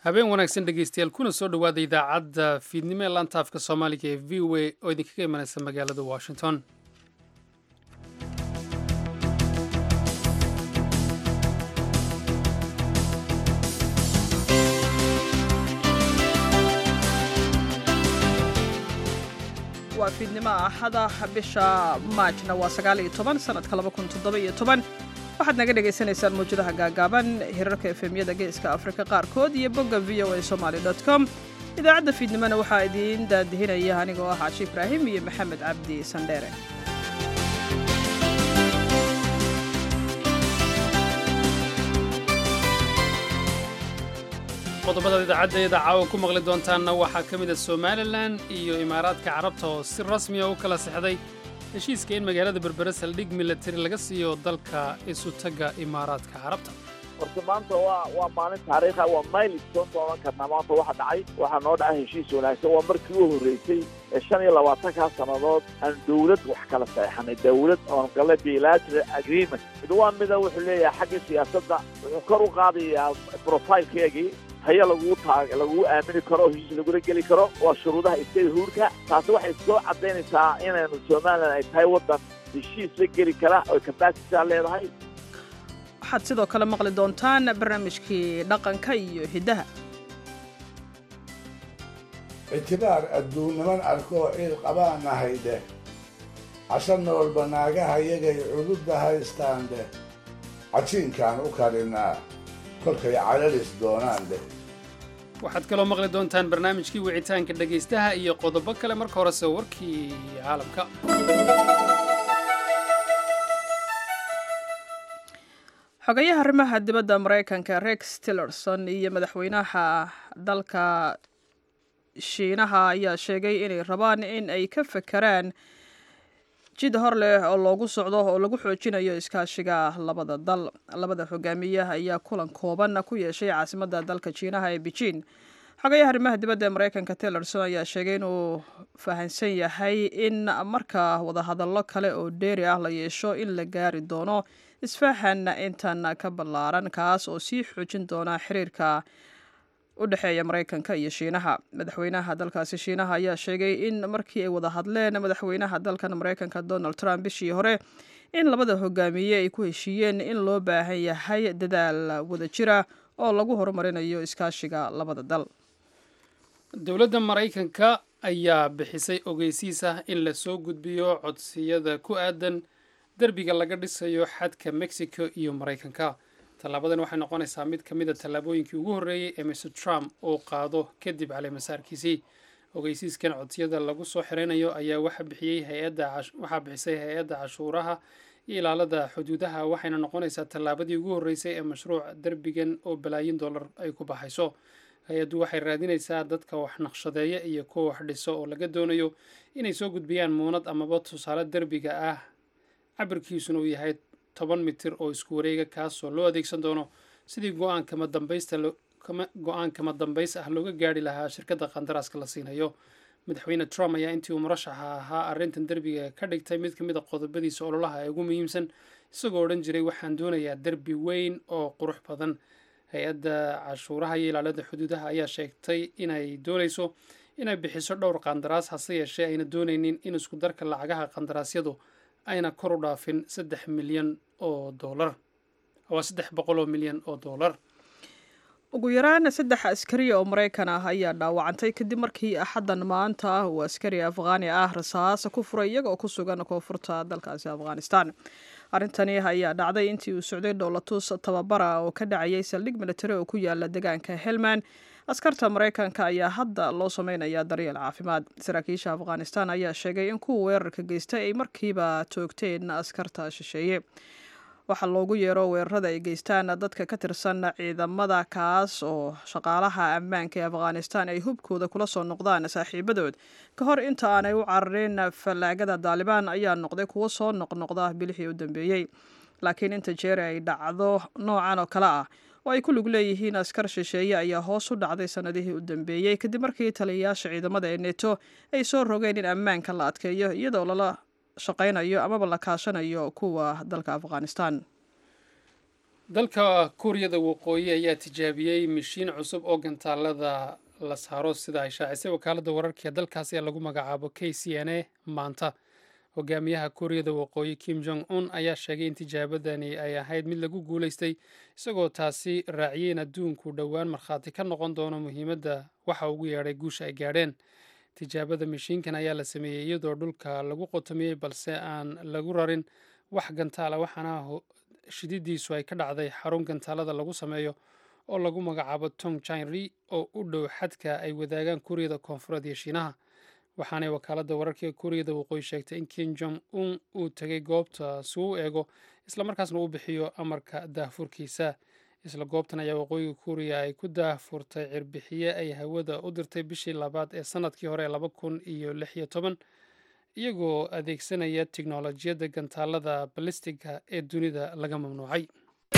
habeen wanaagsan dhegeystayaal kuna soo dhowaada idaacadda fiidnimo ee laanta afka soomaaliga ee v o a oo idinkaga imanaysa magaalada washington waa fiidnimo axada bisha maajna waa sagaal iyo toban sanadka laba kun toddoba iyo toban waxaad naga dhagaysanaysaan mawjadaha gaagaaban hirarka efemyada geeska afrika qaarkood iyo bogga v o a somaly com idaacadda fiidnimona waxaa idiin daadihinaya anigoo ah cashi ibraahim iyo maxamed cabdi sandheere qodobada idaacaddeeda caawa ku maqli doontaanna waxaa ka mid a somalilan iyo imaaraadka carabta oo si rasmiya u kala sexday heshiiska in magaalada berbere saldhig milatari laga siiyo dalka isutagga imaaraadka carabta horta maanta waa waa maalin taariikha waa maylstone baan odhan karnaa maanta waxa dhacay waxaa noo dhacay heshiis wanaagsan waa markii u horreysay ee shan iyo labaatankaa sannadood aan dawlad wax kala saxeixanay dawlad oon gale bilateral agreement mid waa mida wuxuu leeyahay xagga siyaasadda wuxuu kor u qaadayaa profilkeegii haya laguu taag laguu aamini karo oo heshiis lagula geli karo waa shuruudaha iskada huurka taasi waxay soo caddaynaysaa inaynu somalilan ay tahay waddan heshiis la geli kara oo kabasitaa leedahay waxaad sidoo kale maqli doontaan barnaamijkii dhaqanka iyo hiddaha ictibaar adduun niman arkoo ciil qabaanahay dheh casho noolba naagaha yagay cududda haystaan dheh cajiinkaan u karinaa kolkay calalis doonaan dheh waxaad kaloo maqli doontaan barnaamijkii wicitaanka dhegaystaha iyo qodobo kale marka horese warkii caalamka xogayaha arrimaha dibadda maraykanka rex tillerson iyo madaxweynaha dalka shiinaha ayaa sheegay inay rabaan in ay ka fakeraan jid hor leh oo loogu socdo oo lagu xoojinayo iskaashiga labada dal labada hogaamiyaha ayaa kulan kooban ku yeeshay caasimadda dalka jiinaha ee beijing xogayaha arrimaha dibadda ee maraykanka tillerson ayaa sheegay inuu fahansan yahay in marka wadahadallo kale oo dheeri ah la yeesho in la gaari doono isfahan intan ka ballaaran kaas oo sii xoojin doona xiriirka u dhexeeya maraykanka iyo shiinaha madaxweynaha dalkaasi shiinaha ayaa sheegay in markii ay wada hadleen madaxweynaha dalkan maraykanka donald trump bishii hore in labada hogaamiye ay ku heshiiyeen in loo baahan yahay dadaal wadajira oo lagu horumarinayo iskaashiga labada dal dowladda maraykanka ayaa bixisay ogeysiis ah in la soo gudbiyo codsiyada ku aadan derbiga laga dhisayo xadka mexico iyo maraykanka tallaabadan waxay noqonaysaa mid ka mid a tallaabooyinkii ugu horreeyey ee mr trump uu qaado kadib caleemasaarkiisii ogeysiiskan codsiyada lagu soo xiraynayo ayaa waxaa bixisay hay-adda cashuuraha iyo ilaalada xuduudaha waxayna noqonaysaa tallaabadii ugu horreysay ee mashruuc derbigan oo balaayin dollar ay ku baxayso hay-addu waxay raadinaysaa dadka wax naqshadeeya iyo kuwa wax dhiso oo laga doonayo inay soo gudbiyaan muunad amaba tusaale derbiga ah cabirkiisuna uu yahay toban mitir oo isku wareega kaasoo loo adeegsan doono sidii go-aankama dambaysta go-aankama dambays ah looga gaari lahaa shirkadda qandaraaska la siinayo madaxweyne trump ayaa intii uu murashaxa ahaa arrintan derbiga ka dhigtay mid ka mid a qodobadiisa ololaha ee ugu muhiimsan isagoo odhan jiray waxaan doonayaa derbi weyn oo qurux badan hay-adda cashuuraha iyo ilaalada xuduudaha ayaa sheegtay inay doonayso inay bixiso dhowr qandaraas hase yeeshee ayna doonaynin in isku darka lacagaha qandaraasyadu ayna kor u dhaafin saddex milyan oo doolar waa saddex boqol oo milyan oo doolar ugu yaraan saddex askari oo maraykan ah ayaa dhaawacantay kadib markii axaddan maanta ah uu askari afghaani ah rasaas ku furay iyaga oo ku sugan koonfurta dalkaasi afghanistan arrintani ayaa dhacday intii uu socday dhowlatus tababara oo ka dhacayay saldhig militari oo ku yaala deegaanka helman askarta maraykanka ayaa hadda loo sameynaya daryeel caafimaad saraakiisha afghanistan ayaa sheegay in kuwa weerarka geystay ay markiiba toogteen askarta shisheeye waxaa loogu yeero weerarada ay geystaan dadka ka tirsan ciidamada kaas oo shaqaalaha ammaanka ee afghanistan ay hubkooda kula soo noqdaan saaxiibadood ka hor inta aanay u cararin fallaagada daalibaan ayaa noqday kuwo soo noqnoqda bilixii u dambeeyey laakiin inta jeer ay dhacdo noocan oo kale ah oo ay ku lug leeyihiin askar shisheeye ayaa hoos u dhacday sannadihii u dambeeyey kadib markii taliyayaasha ciidamada ee neto ay soo rogeen in ammaanka la adkeeyo iyadoo lala shaqaynayo amaba la kaashanayo kuwa dalka afghanistan dalka kuuriyada waqooyi ayaa tijaabiyey mishiin cusub oo gantaalada la saaro sida ay shaacisay wakaaladda wararka ee dalkaasi ee lagu magacaabo k c n a maanta hogaamiyaha kuuriyada waqooyi kim jong un ayaa sheegay in tijaabadani ay ahayd mid lagu guulaystay isagoo taasi raaciyey in adduunku dhowaan markhaati ka noqon doono muhiimadda waxa ugu yeedhay guusha ay gaadheen tijaabada mishiinkan ayaa la sameeyey iyadoo dhulka lagu qotomiyey balse aan lagu rarin wax gantaala waxaana shididiisu ay ka dhacday xarun gantaalada lagu sameeyo oo lagu magacaabo tong jinri oo u dhow xadka ay wadaagaan kuuriyada koonfureed iyo shiinaha waxaanay wakaaladda wararka ee kuuriyada waqooyi sheegtay in kim jong un uu tegay goobta si uu eego islamarkaasna uu bixiyo amarka daahfurkiisa isla goobtan ayaa waqooyiga kuuriya ay ku daahfurtay cirbixiye ay hawada u dirtay bishii labaad ee sanadkii hore laba kun iyo lix iyo toban iyagoo adeegsanaya tiknolojiyadda gantaalada balistiga ee dunida laga mamnuucay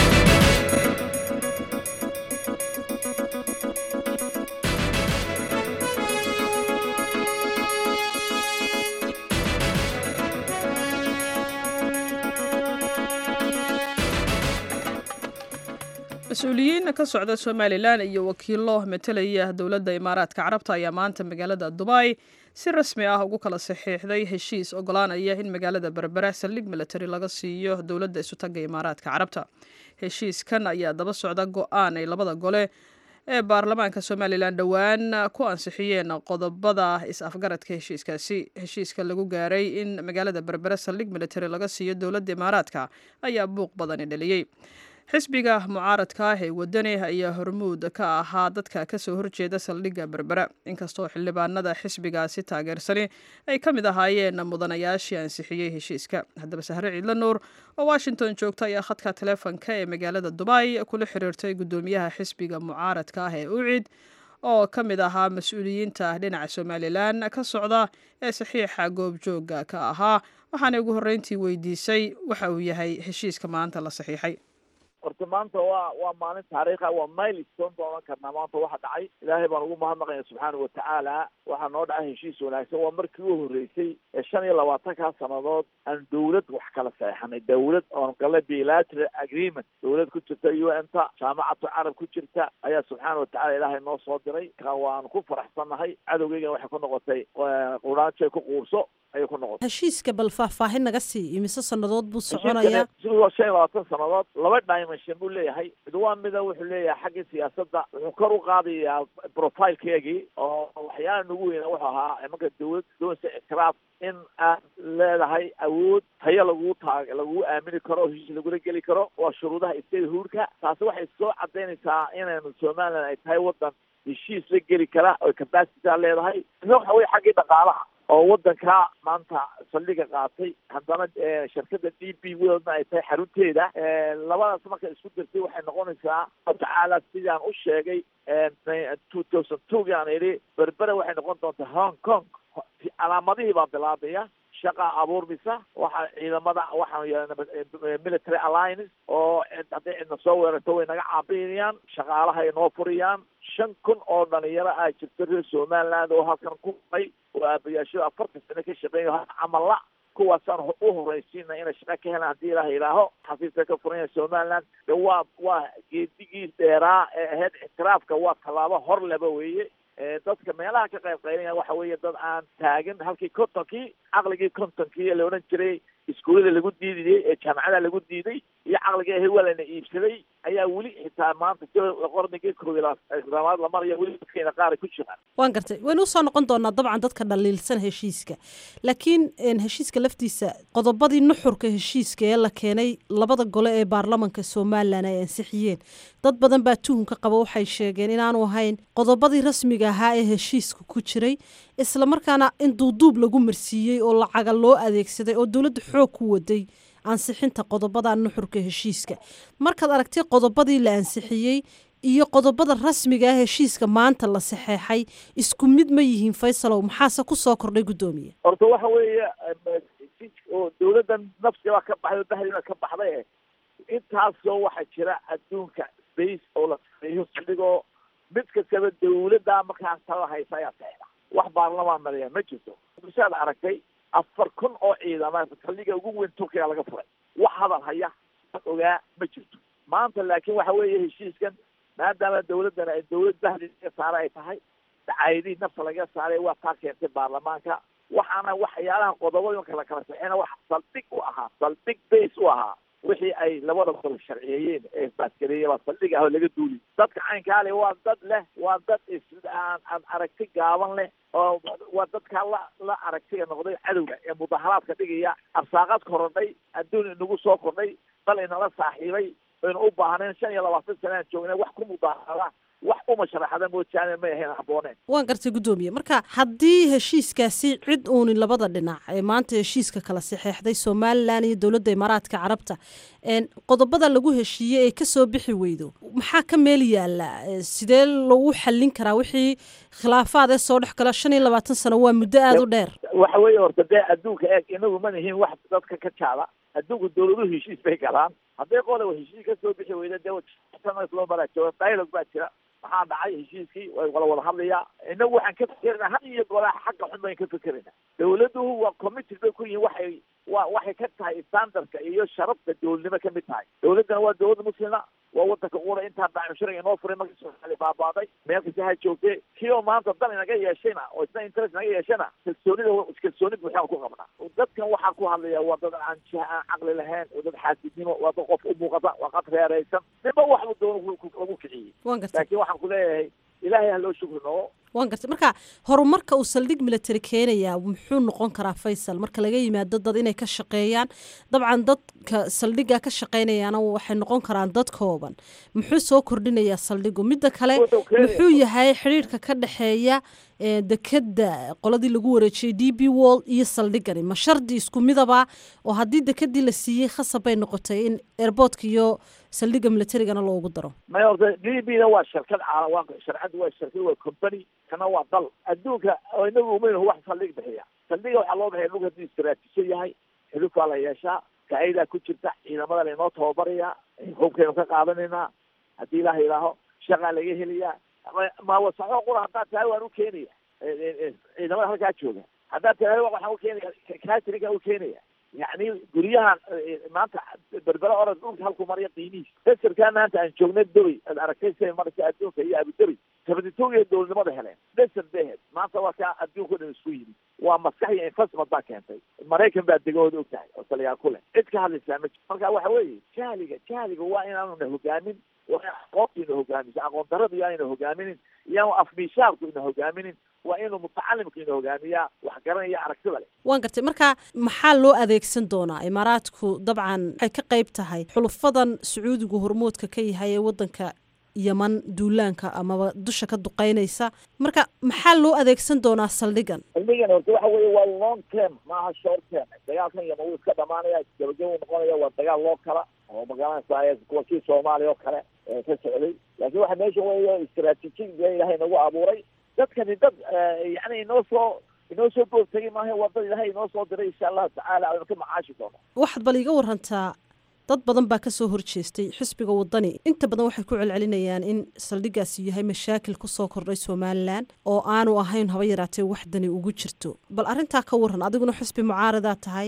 mas-uuliyiin ka socda somalilan iyo wakiilo matalaya dowladda imaaraadka carabta ayaa maanta magaalada dubai si rasmi ah ugu kala saxiixday heshiis ogolaanaya in magaalada berbera saldhig military laga siiyo dowladda isutaga imaaraadka carabta heshiiskan ayaa daba socda go-aan ay labada gole ee baarlamaanka somalilan dhowaan ku ansixiyeen qodobada is-afgaradka heshiiskaasi heshiiska lagu gaaray in magaalada berbera saldhig military laga siiyo dowladda imaaraadka ayaa buuq badani dhaliyey xisbiga mucaaradka ah ee wadani ayaa hormuud ka ahaa dadka kasoo horjeeda saldhigga berbera inkastoo xildhibaanada xisbigaasi taageersani ay ka mid ahaayeen mudanayaashii ansixiyey heshiiska haddaba sahre ciidla nuur oo washington joogta ayaa khadka taleefonka ee magaalada dubai kula xiriirtay guddoomiyaha xisbiga mucaaradka ah ee ucid oo ka mid ahaa mas-uuliyiinta dhinaca somalilan ka socda ee saxiixa goobjooga ka ahaa waxaana ugu horreyntii weydiisay waxa uu yahay heshiiska maanta la saxiixay horta maanta waa waa maalin taariikha waa milestone baan ohan karnaa maanta waxa dhacay ilaahay baan ugu mahadnaqaya subxaana watacaala waxaa noo dhacay heshiis wanaagsan waa markii u horreysay ee shan iyo labaatankaa sannadood aan dawlad wax kala saexanay dawlad oon gala bilateral agreement dawlad ku jirta u n ta jaamacatu carab ku jirta ayaa subxaana watacala ilaahay noo soo diray ka waanu ku faraxsannahay cadowgeygana waxay ku noqotay quraanjay ku quurso ayay ku noqotay heshiiska bal faahfaahin naga sii imise sannadood buu soconayaa waa shan iyo labaatan sannadood laba dimension buu leeyahay mid waa mida wuxuu leeyahay xaggii siyaasadda wuxuu kor u qaadayaa profilekeegii oo waxyaala nagu weyna wuxuu ahaa imanka dawlad doonsa ictiraaf in aad leedahay awood tayo lagu taag lagu aamini karo oo heshiis lagula geli karo waa shuruudaha statehoodka taasi waxay soo cadaynaysaa inaynu somaliland ay tahay waddan heshiis la geli kara oo capacity leedahay ina waxa weye xaggii dhaqaalaha oo waddanka maanta saldhiga qaatay haddana shirkadda d b wadna ay tahay xarunteeda labadaas marka isku dirtay waxay noqonaysaa tacaala sidaan u sheegay two thousand two gaan idhi berbera waxay noqon doontaa hong kong calaamadihii baa bilaabaya shaqa abuurmisa waxa ciidamada waxaan yeelana military alliance oo hadday cidna soo weerarto way naga caabinayaan shaqaalaha ay noo furiyaan shan kun oo dhalinyaro ah jirta reer somaliland oo halkan ku ay oo aabayaasho afartan sano ka shaqeeya camalla kuwaasaan u horeysiina inay shaqa ka helaan haddii ilaah ilaaho xafiiska ka furanya somaliland de waa waa geedigii dheeraa ee ahayd ictiraafka waa tallaabo hor leba weeye dadka meelaha ka qayb qaylaya waxa weeye dad aan taagin halkii kontonkii caqligii kontonkii la odhan jiray iskuullada lagu diidayey ee jaamacada lagu diiday iyo caqligii ahay waa lana iibsaday ayaa weli xitaa maanta qarnigii koobilaad la maraya weli dadkeena qaar ku jiraan waan gartay waynu usoo noqon doonaa dabcan dadka dhaliilsan heshiiska laakiin heshiiska laftiisa qodobadii nuxurka heshiiska ee la keenay labada gole ee baarlamanka somalilan ay ansixiyeen dad badan baa tuhunka qaba waxay sheegeen inaanu ahayn qodobadii rasmiga ahaa ee heshiiska ku jiray islamarkaana in duuduub lagu marsiiyey oo lacaga loo adeegsaday oo dowladda xoog ku waday ansixinta qodobada nuxurka heshiiska markaad aragtay qodobadii la ansixiyey iyo qodobada rasmiga ah heshiiska maanta la saxeexay isku mid ma yihiin faysalow maxaase kusoo kordhay guddoomiye horta waxa weeye oo dawladdan nafsiga ka baxday oo bahdiina ka baxday intaasoo waxaa jira adduunka space oo la sameeyo saldhigoo mid kastaba dawladda markaan tala haysa ayaa saxda wax baarlamaan maleeya ma jirto saad aragtay afar kun oo ciidama saldhiga ugu weyn turkiga laga furay wax hadal haya ogaa ma jirto maanta laakiin waxa weeye heshiiskan maadaama dawladdan ay dawlad bahdi laga saara ay tahay dacaayadihii nafta laga saaray waa taa keentay baarlamaanka waxaana waxyaalaha qodobooyinka la kala saxeena wax saldhig u ahaa saldhig base u ahaa wixii ay labada gol sharciyeeyeen ee baasgareeye waa saldhig ah oo laga duuli dadka caynkaale waa dad leh waa dad is aan aan aragti gaaban leh oo waa dadkaa la la aragtiga noqday cadowga ee mudaharaadka dhigaya arsaaqad korodhay adduun inagu soo kordhay dal inala saaxiibay aynu u baahneen shan iyo labaatan sana aan joognay wax ku mudaharada wax uma sharaxda moojaane may ahayn habbooneen waan gartay guddoomiye marka haddii heshiiskaasi cid uuni labada dhinac ee maanta heshiiska kala saxeexday somalilan iyo dowladda imaaraadka carabta qodobada lagu heshiiyey ee kasoo bixi weydo maxaa ka meel yaala sidee lagu xallin karaa wixii khilaafaad ee soo dhex gala shan iyo labaatan sano waa muddo aada u dheer waxa weeye horta dee adduunka eeg inagu ma nihiin wax dadka ka jaada adduunku dawladuhu heshiis bay galaan hadday qodob heshiis kasoo bixi weyda dee loo maraa jooga dialog baa jira maxaa dhacay heshiiskii way wala wada hadlayaa inagu waxaan ka fekerina had iyo gola xagga xun bayn ka fekerina dawladuhu waa committed bay ku yihiin waxay wa waxay ka tahay standardka iyo sharafta dowladnimo kamid tahay dawladdana waa dawlad muslima waa wadanka ura intaa daacimshariga inoo furay markii soomaali baabaaday meel kasta ha joogtee kii oo maanta dan inaga yeeshayna oo isna interest naga yeeshana kalsoonida kalsooni buuxaan ku qabnaa dadkan waxaa ku hadlaya waa dad aan jiha aan caqli lahayn waa dad xaasidnimo waa dad qof u muuqata waa qad reeraysan ninba waxbu doona lagu kiciyey waan gartay laakiin waxaan ku leeyahay ilaahay ha loo shukri noogo waan gartay marka horumarka uu saldhig military keenayaa muxuu noqon karaa faysal marka laga yimaado dad inay ka shaqeeyaan dabcan dadka saldhigga ka shaqeynayaana waxay noqon karaan dad kooban muxuu soo kordhinayaa saldhigu midda kale muxuu yahay xidhiirka ka dhexeeya dekeda qoladii lagu wareejiyey d b wall iyo saldhigani ma shardi isku midaba oo haddii dekedii la siiyey khasab bay noqotay in airboortka iyo saldhigga militarigana loogu daro may horta d b na waa shirkad caalam waa sharcadda waa shirkad waa company kana waa dal adduunka oo inagu umaynu wax saldhig bixiya saldhiga waxaa loo bixiya dhulka hadduu istaraatiijo yahay xilufaa la yeeshaa ka-idaa ku jirta ciidamada lainoo tababaraya hubkaynu ka qaadanaynaa haddii ilaah ilaaho shaqaa laga helayaa maawasaxo qura haddaad tahay waan u keenaya ciidamada halkaa jooga haddaad tahay waxaan u keenaya cateringaan u keenaya yacni guryahan maanta berbera orod dhulka halku marya qiimihiis deserkaa maanta aan joogna dubay ad aragtay siay maraysa adduunka iyo abudabi sabaditoogiya dowladnimada heleen deser bay ahayd maanta waa kaa adduunka o dhan isku yimid waa maskax iyo investment baa keentay maraykan baa degahooda og tahay oo taliyaal ku leh cid ka hadlaysaa ma jiro marka waxa weeye jahliga jahliga waa inaanuna hogaamin waa in aqoontu ina hogaamiso aqoon daradu yaa ina hogaaminin iyaanu afmiishaarku ina hogaaminin waa inuu mutacalimku ina hogaamiyaa wax garanaya aragtida leh waan gartay marka maxaa loo adeegsan doonaa imaaraadku dabcan waxay ka qayb tahay xulufadan sacuudigu hormoodka ka yahay ee wadanka yaman duulaanka amaba dusha ka duqeynaysa marka maxaa loo adeegsan doonaa saldhigan saldhigan horta waxa weeye waa long term maaha short term dagaalkan yaman wuu iska dhamaanaya gabagaba uu noqonaya waa dagaal loo kala oo magaranaysa kuwa kii soomaaliya oo kale ka socday laakiin waxa meesha weeye istraatiijig bee ilaahay nagu abuuray dadkani dad yani inoo soo inoo soo boogtagay maaha waa dad ilaahay inoo soo diray insha allahu tacaala aynu ka macaashi doono waxaad bal iga warantaa dad badan baa kasoo horjeestay xisbiga wadani inta badan waxay ku celcelinayaan in saldhigaasi yahay mashaakil kusoo kordhay somalilan oo aanu ahayn haba yaraatee waxdani ugu jirto bal arrintaa ka waran adiguna xisbi mucaaradaa tahay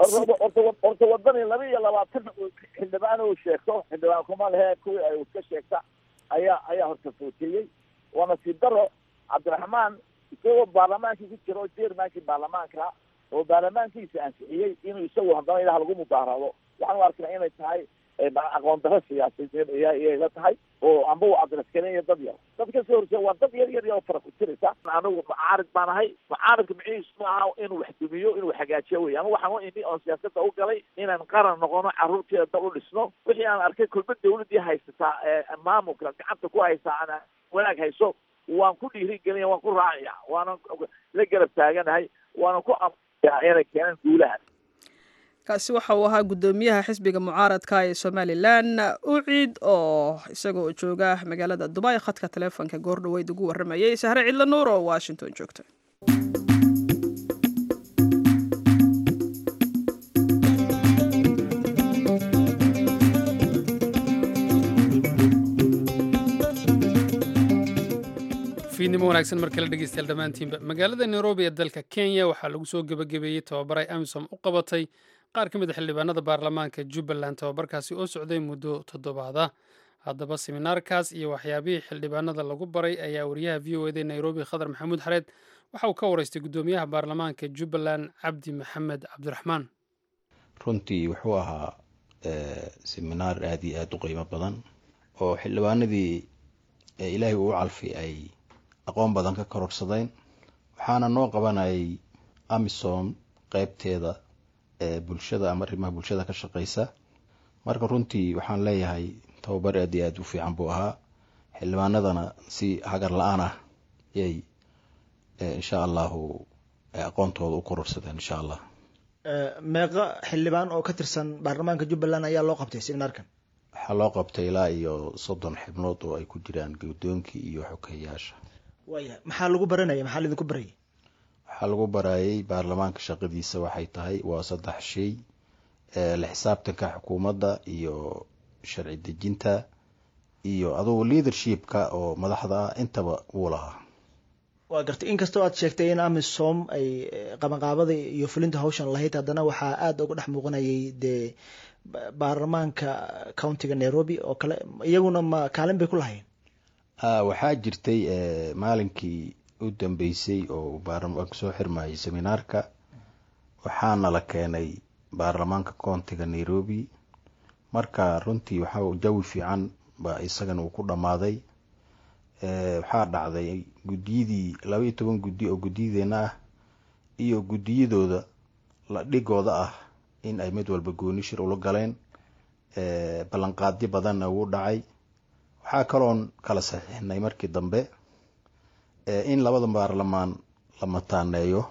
horta wadani laba iyo labaatan xildhibaan uu sheegto xildhibaan kuma lehe kuwii ay iska sheegta ayaa ayaa horta footeeyey waa nasiib daro cabdiraxmaan isagoo baarlamaankii ku jira oo jermankii baarlamaanka oo baarlamaankiisa ansixiyey inuu isagu haddana ilaah lagu mudaarado waxaan u arkaa inay tahay aqoon daro siyaasadeed iyay la tahay oo amba uu adresgareeya dad yar dad ka soo horjeeda waa dad yar yar oo fara ku jiraysa anigu mucaarid baan ahay mucaaridka micihiisu ma aha inuu wax dumiyo inuu hagaajiyo wey ama waxaan u imi oon siyaasada u galay inaan qaran noqono carruurteeda dal u dhisno wixii aan arkay kulba dawladii haysataa maamulka gacanta ku haysaa aan wanaag hayso waan ku dhiirigelinaya waan ku raacaya waana la garab taaganahay waana ku amaya inay keenaan guulaha kaasi waxa uu ahaa guddoomiyaha xisbiga mucaaradka ee somalilan ucid oo isagoo jooga magaalada dubai khadka taleefonka goordhaweyd ugu waramayay sahre cidla nuur oo washington joogta fiidnimo wanaagsan mar kale dhegeystayaal dhammaantiinba magaalada nairobi ee dalka kenya waxaa lagu soo gebagabeeyey tababar ay amisom u qabatay qaar ka mid a xildhibaanada baarlamaanka jubbaland tababarkaasi oo socday muddo toddobaad ah haddaba seminaarkaas iyo waxyaabihii xildhibaanada lagu baray ayaa wariyaha v o eda nairobi khadar maxamuud xareed waxa uu ka waraystay guddoomiyaha baarlamaanka jubbaland cabdi maxamed cabdiraxmaan runtii wuxuu ahaa seminaar aada iyo aada u qiimo badan oo xildhibaanadii ilaahay uu u calfi ay aqoon badan ka kororsadeen waxaana noo qabanayay amisom qeybteeda ee bulshada ama arrimaha bulshada ka shaqeysa marka runtii waxaan leeyahay tababar aada iyo aada u fiican buu ahaa xildhibaanadana si hagar la-aan ah yay insha allahu aqoontooda u kororsadeen insha allah meeqa xildhibaan oo ka tirsan baarlamaanka jubbaland ayaa loo qabtay seminaarkan waxaa loo qabtay ilaa iyo soddon xibnood oo ay ku jiraan guddoonkii iyo xogeyaasha waaya maxaa lagu baranaya maxaa laidinku barayay waxaa lagu barayay baarlamaanka shaqadiisa waxay tahay waa saddex shay la xisaabtanka xukuumadda iyo sharci dejinta iyo adugu leadershipka oo madaxda ah intaba wuu lahaa waa gartay inkastoo aad sheegtay in amisom ay qabanqaabada iyo fulinta hawshan lahayd haddana waxaa aada uga dhex muuqanayay dee baarlamaanka countiga nairobi oo kale iyaguna ma kaalin bay ku lahayn waxaa jirtay maalinkii u dambeysay oo baarlamaanka soo xirmayay seminaarka waxaana la keenay baarlamaanka countiga nairobi marka runtii waxaa jawi fiican baa isagana uu ku dhammaaday waxaa dhacday guddiyadii laba iyo toban guddi oo guddiyadeena ah iyo guddiyadooda la dhigooda ah in ay mid walba gooni shir ula galeen ballanqaadyo badanna wuu dhacay waxaa kaloon kala saxiixnay markii dambe in labada baarlamaan la mataaneeyo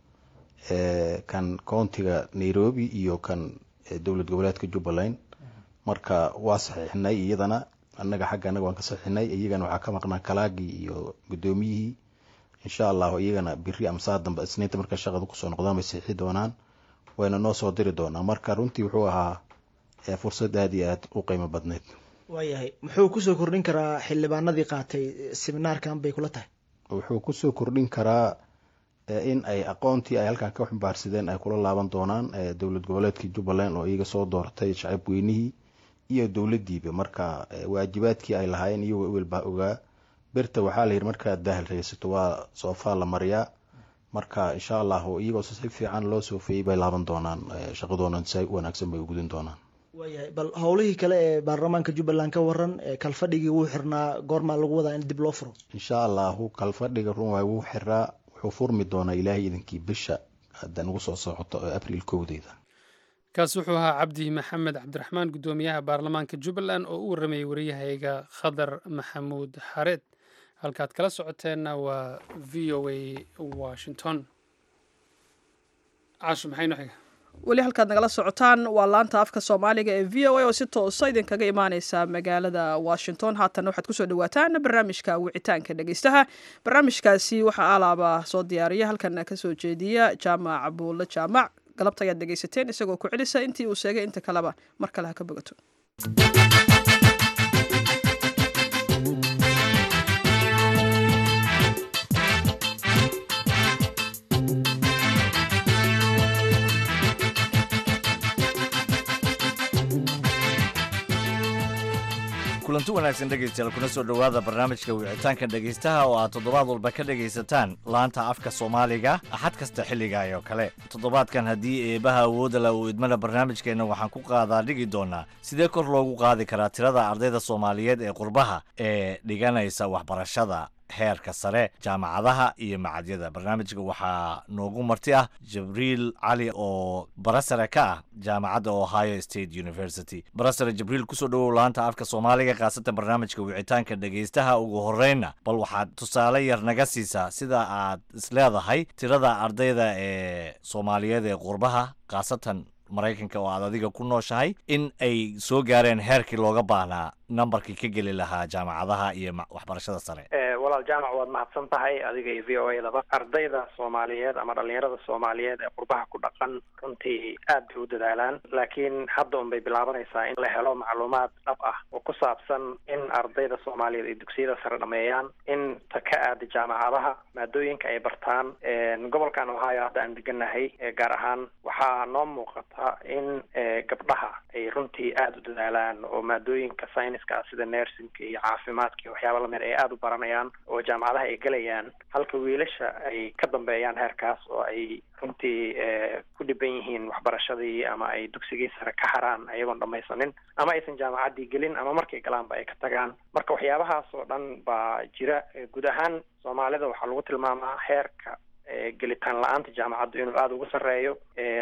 kan countiga nairobi iyo kan dowlad goboleedka jubbaland marka waa saxiixnay iyadana annaga xagga annaga waan ka saxiixnay iyagana waxaa ka maqnaa kalaagii iyo guddoomiyihii insha allahu iyagana biri ama saa dambe isniinta marka shaqada kusoo noqdaan bay saxiixi doonaan wayna noo soo diri doonaa marka runtii wuxuu ahaa fursad aada iyo aada u qiimo badneyd waayahay muxuu kusoo kordhin karaa xildhibaanadii qaatay seminaarkan bay kula tahay wuxuu kusoo kordhin karaa in ay aqoontii ay halkan ka xumbaarsadeen ay kula laaban doonaan dowlad goboleedkii jubbaland oo iyaga soo dooratay shacab weynihii iyo dowladdiiba marka waajibaadkii ay lahaayeen iyagoo ewel baa ogaa birta waxaa la yidhi markaad daahal raysato waa soofaa la mariyaa marka insha allahu iyagoo si fiican loo soofeeyey bay laaban doonaan shaqadoona si wanaagsan bay ugudin doonaan waayahay bal howlihii kale ee baarlamaanka jubbaland ka waran kalfadhigii wuu xirnaa goormaa lagu wadaa in dib loo furo insha allahu kalfadhiga run waay wuu xiraa wuxuu furmi doonaa ilaahay idinkii bisha hadda nagu soo socoto oo abriil kowdeeda kaas wuxuu ahaa cabdi maxamed cabdiraxmaan guddoomiyaha baarlamaanka jubbaland oo u warramayay wariyahayga khadar maxamuud xareed halkaad kala socoteenna waa v o a washington casho maxayno xiga weli halkaad nagala socotaan waa laanta afka soomaaliga ee v o a oo si toosa idinkaga imaaneysa magaalada washington haatan waxaad kusoo dhawaataan barnaamijka wicitaanka dhegeystaha barnaamijkaasi waxaa alaaba soo diyaariya halkan kasoo jeediya jaamac buulle jaamac galabta ayaad dhegeysateen isagoo ku celisa intii uu sheegay inta kaleba mar kale ha ka bogato kulanti wanaagsan dhegaystayaal kuna soo dhowaada barnaamijka wicitaanka dhegaystaha oo aad toddobaad walba ka dhegaysataan laanta afka soomaaliga axad kasta xilligaay oo kale toddobaadkan haddii eebaha awoodda la uu idmana barnaamijkeenna waxaan ku qaadaa dhigi doonaa sidee kor loogu qaadi karaa tirada ardayda soomaaliyeed ee qurbaha ee dhiganaysa waxbarashada heerka sare jaamacadaha iyo macadyada barnaamijka waxaa noogu marti ah jibriil cali oo barasare ka ah jaamacadda ohio state university barasare jibriil kusoo dhowow laanta afka soomaaliga khaasatan barnaamijka wicitaanka dhegaystaha ugu horreynna bal waxaad tusaale yar naga siisaa sida aad isleedahay tirada ardayda ee soomaaliyeed ee qurbaha khaasatan maraykanka oo aad adiga ku nooshahay in ay soo gaareen heerkii looga baahnaa nambarkii ka geli lahaa jaamacadaha iyo waxbarashada sare walaal jaamac waad mahadsan tahay adiga iyo v o a daba ardayda soomaaliyeed ama dhalinyarada soomaaliyeed ee qurbaha ku dhaqan runtii aad bay u dadaalaan laakiin hadda un bay bilaabanaysaa in la helo macluumaad dhab ah oo ku saabsan in ardayda soomaaliyeed ay dugsiyada sare dhameeyaan in ta ka aada jaamacadaha maadooyinka ay bartaan gobolkan ohio hadda aan deganahay gaar ahaan waxaa noo muuqata in gabdhaha ay runtii aada u dadaalaan oo maadooyinka sayniska ah sida nersinka iyo caafimaadka iyo waxyaaba lamid ay aada u baranayaan oo jaamacadaha ay gelayaan halka wiilasha ay ka dambeeyaan heerkaas oo ay runtii ku dhiban yihiin waxbarashadii ama ay dugsigii sare ka haraan ayagoon dhamaysanin ama aysan jaamacaddii gelin ama markay galaanba ay ka tagaan marka waxyaabahaas oo dhan baa jira guud ahaan soomaalida waxaa lagu tilmaamaa heerka gelitaan la-aanta jaamacaddu inuu aada ugu sarreeyo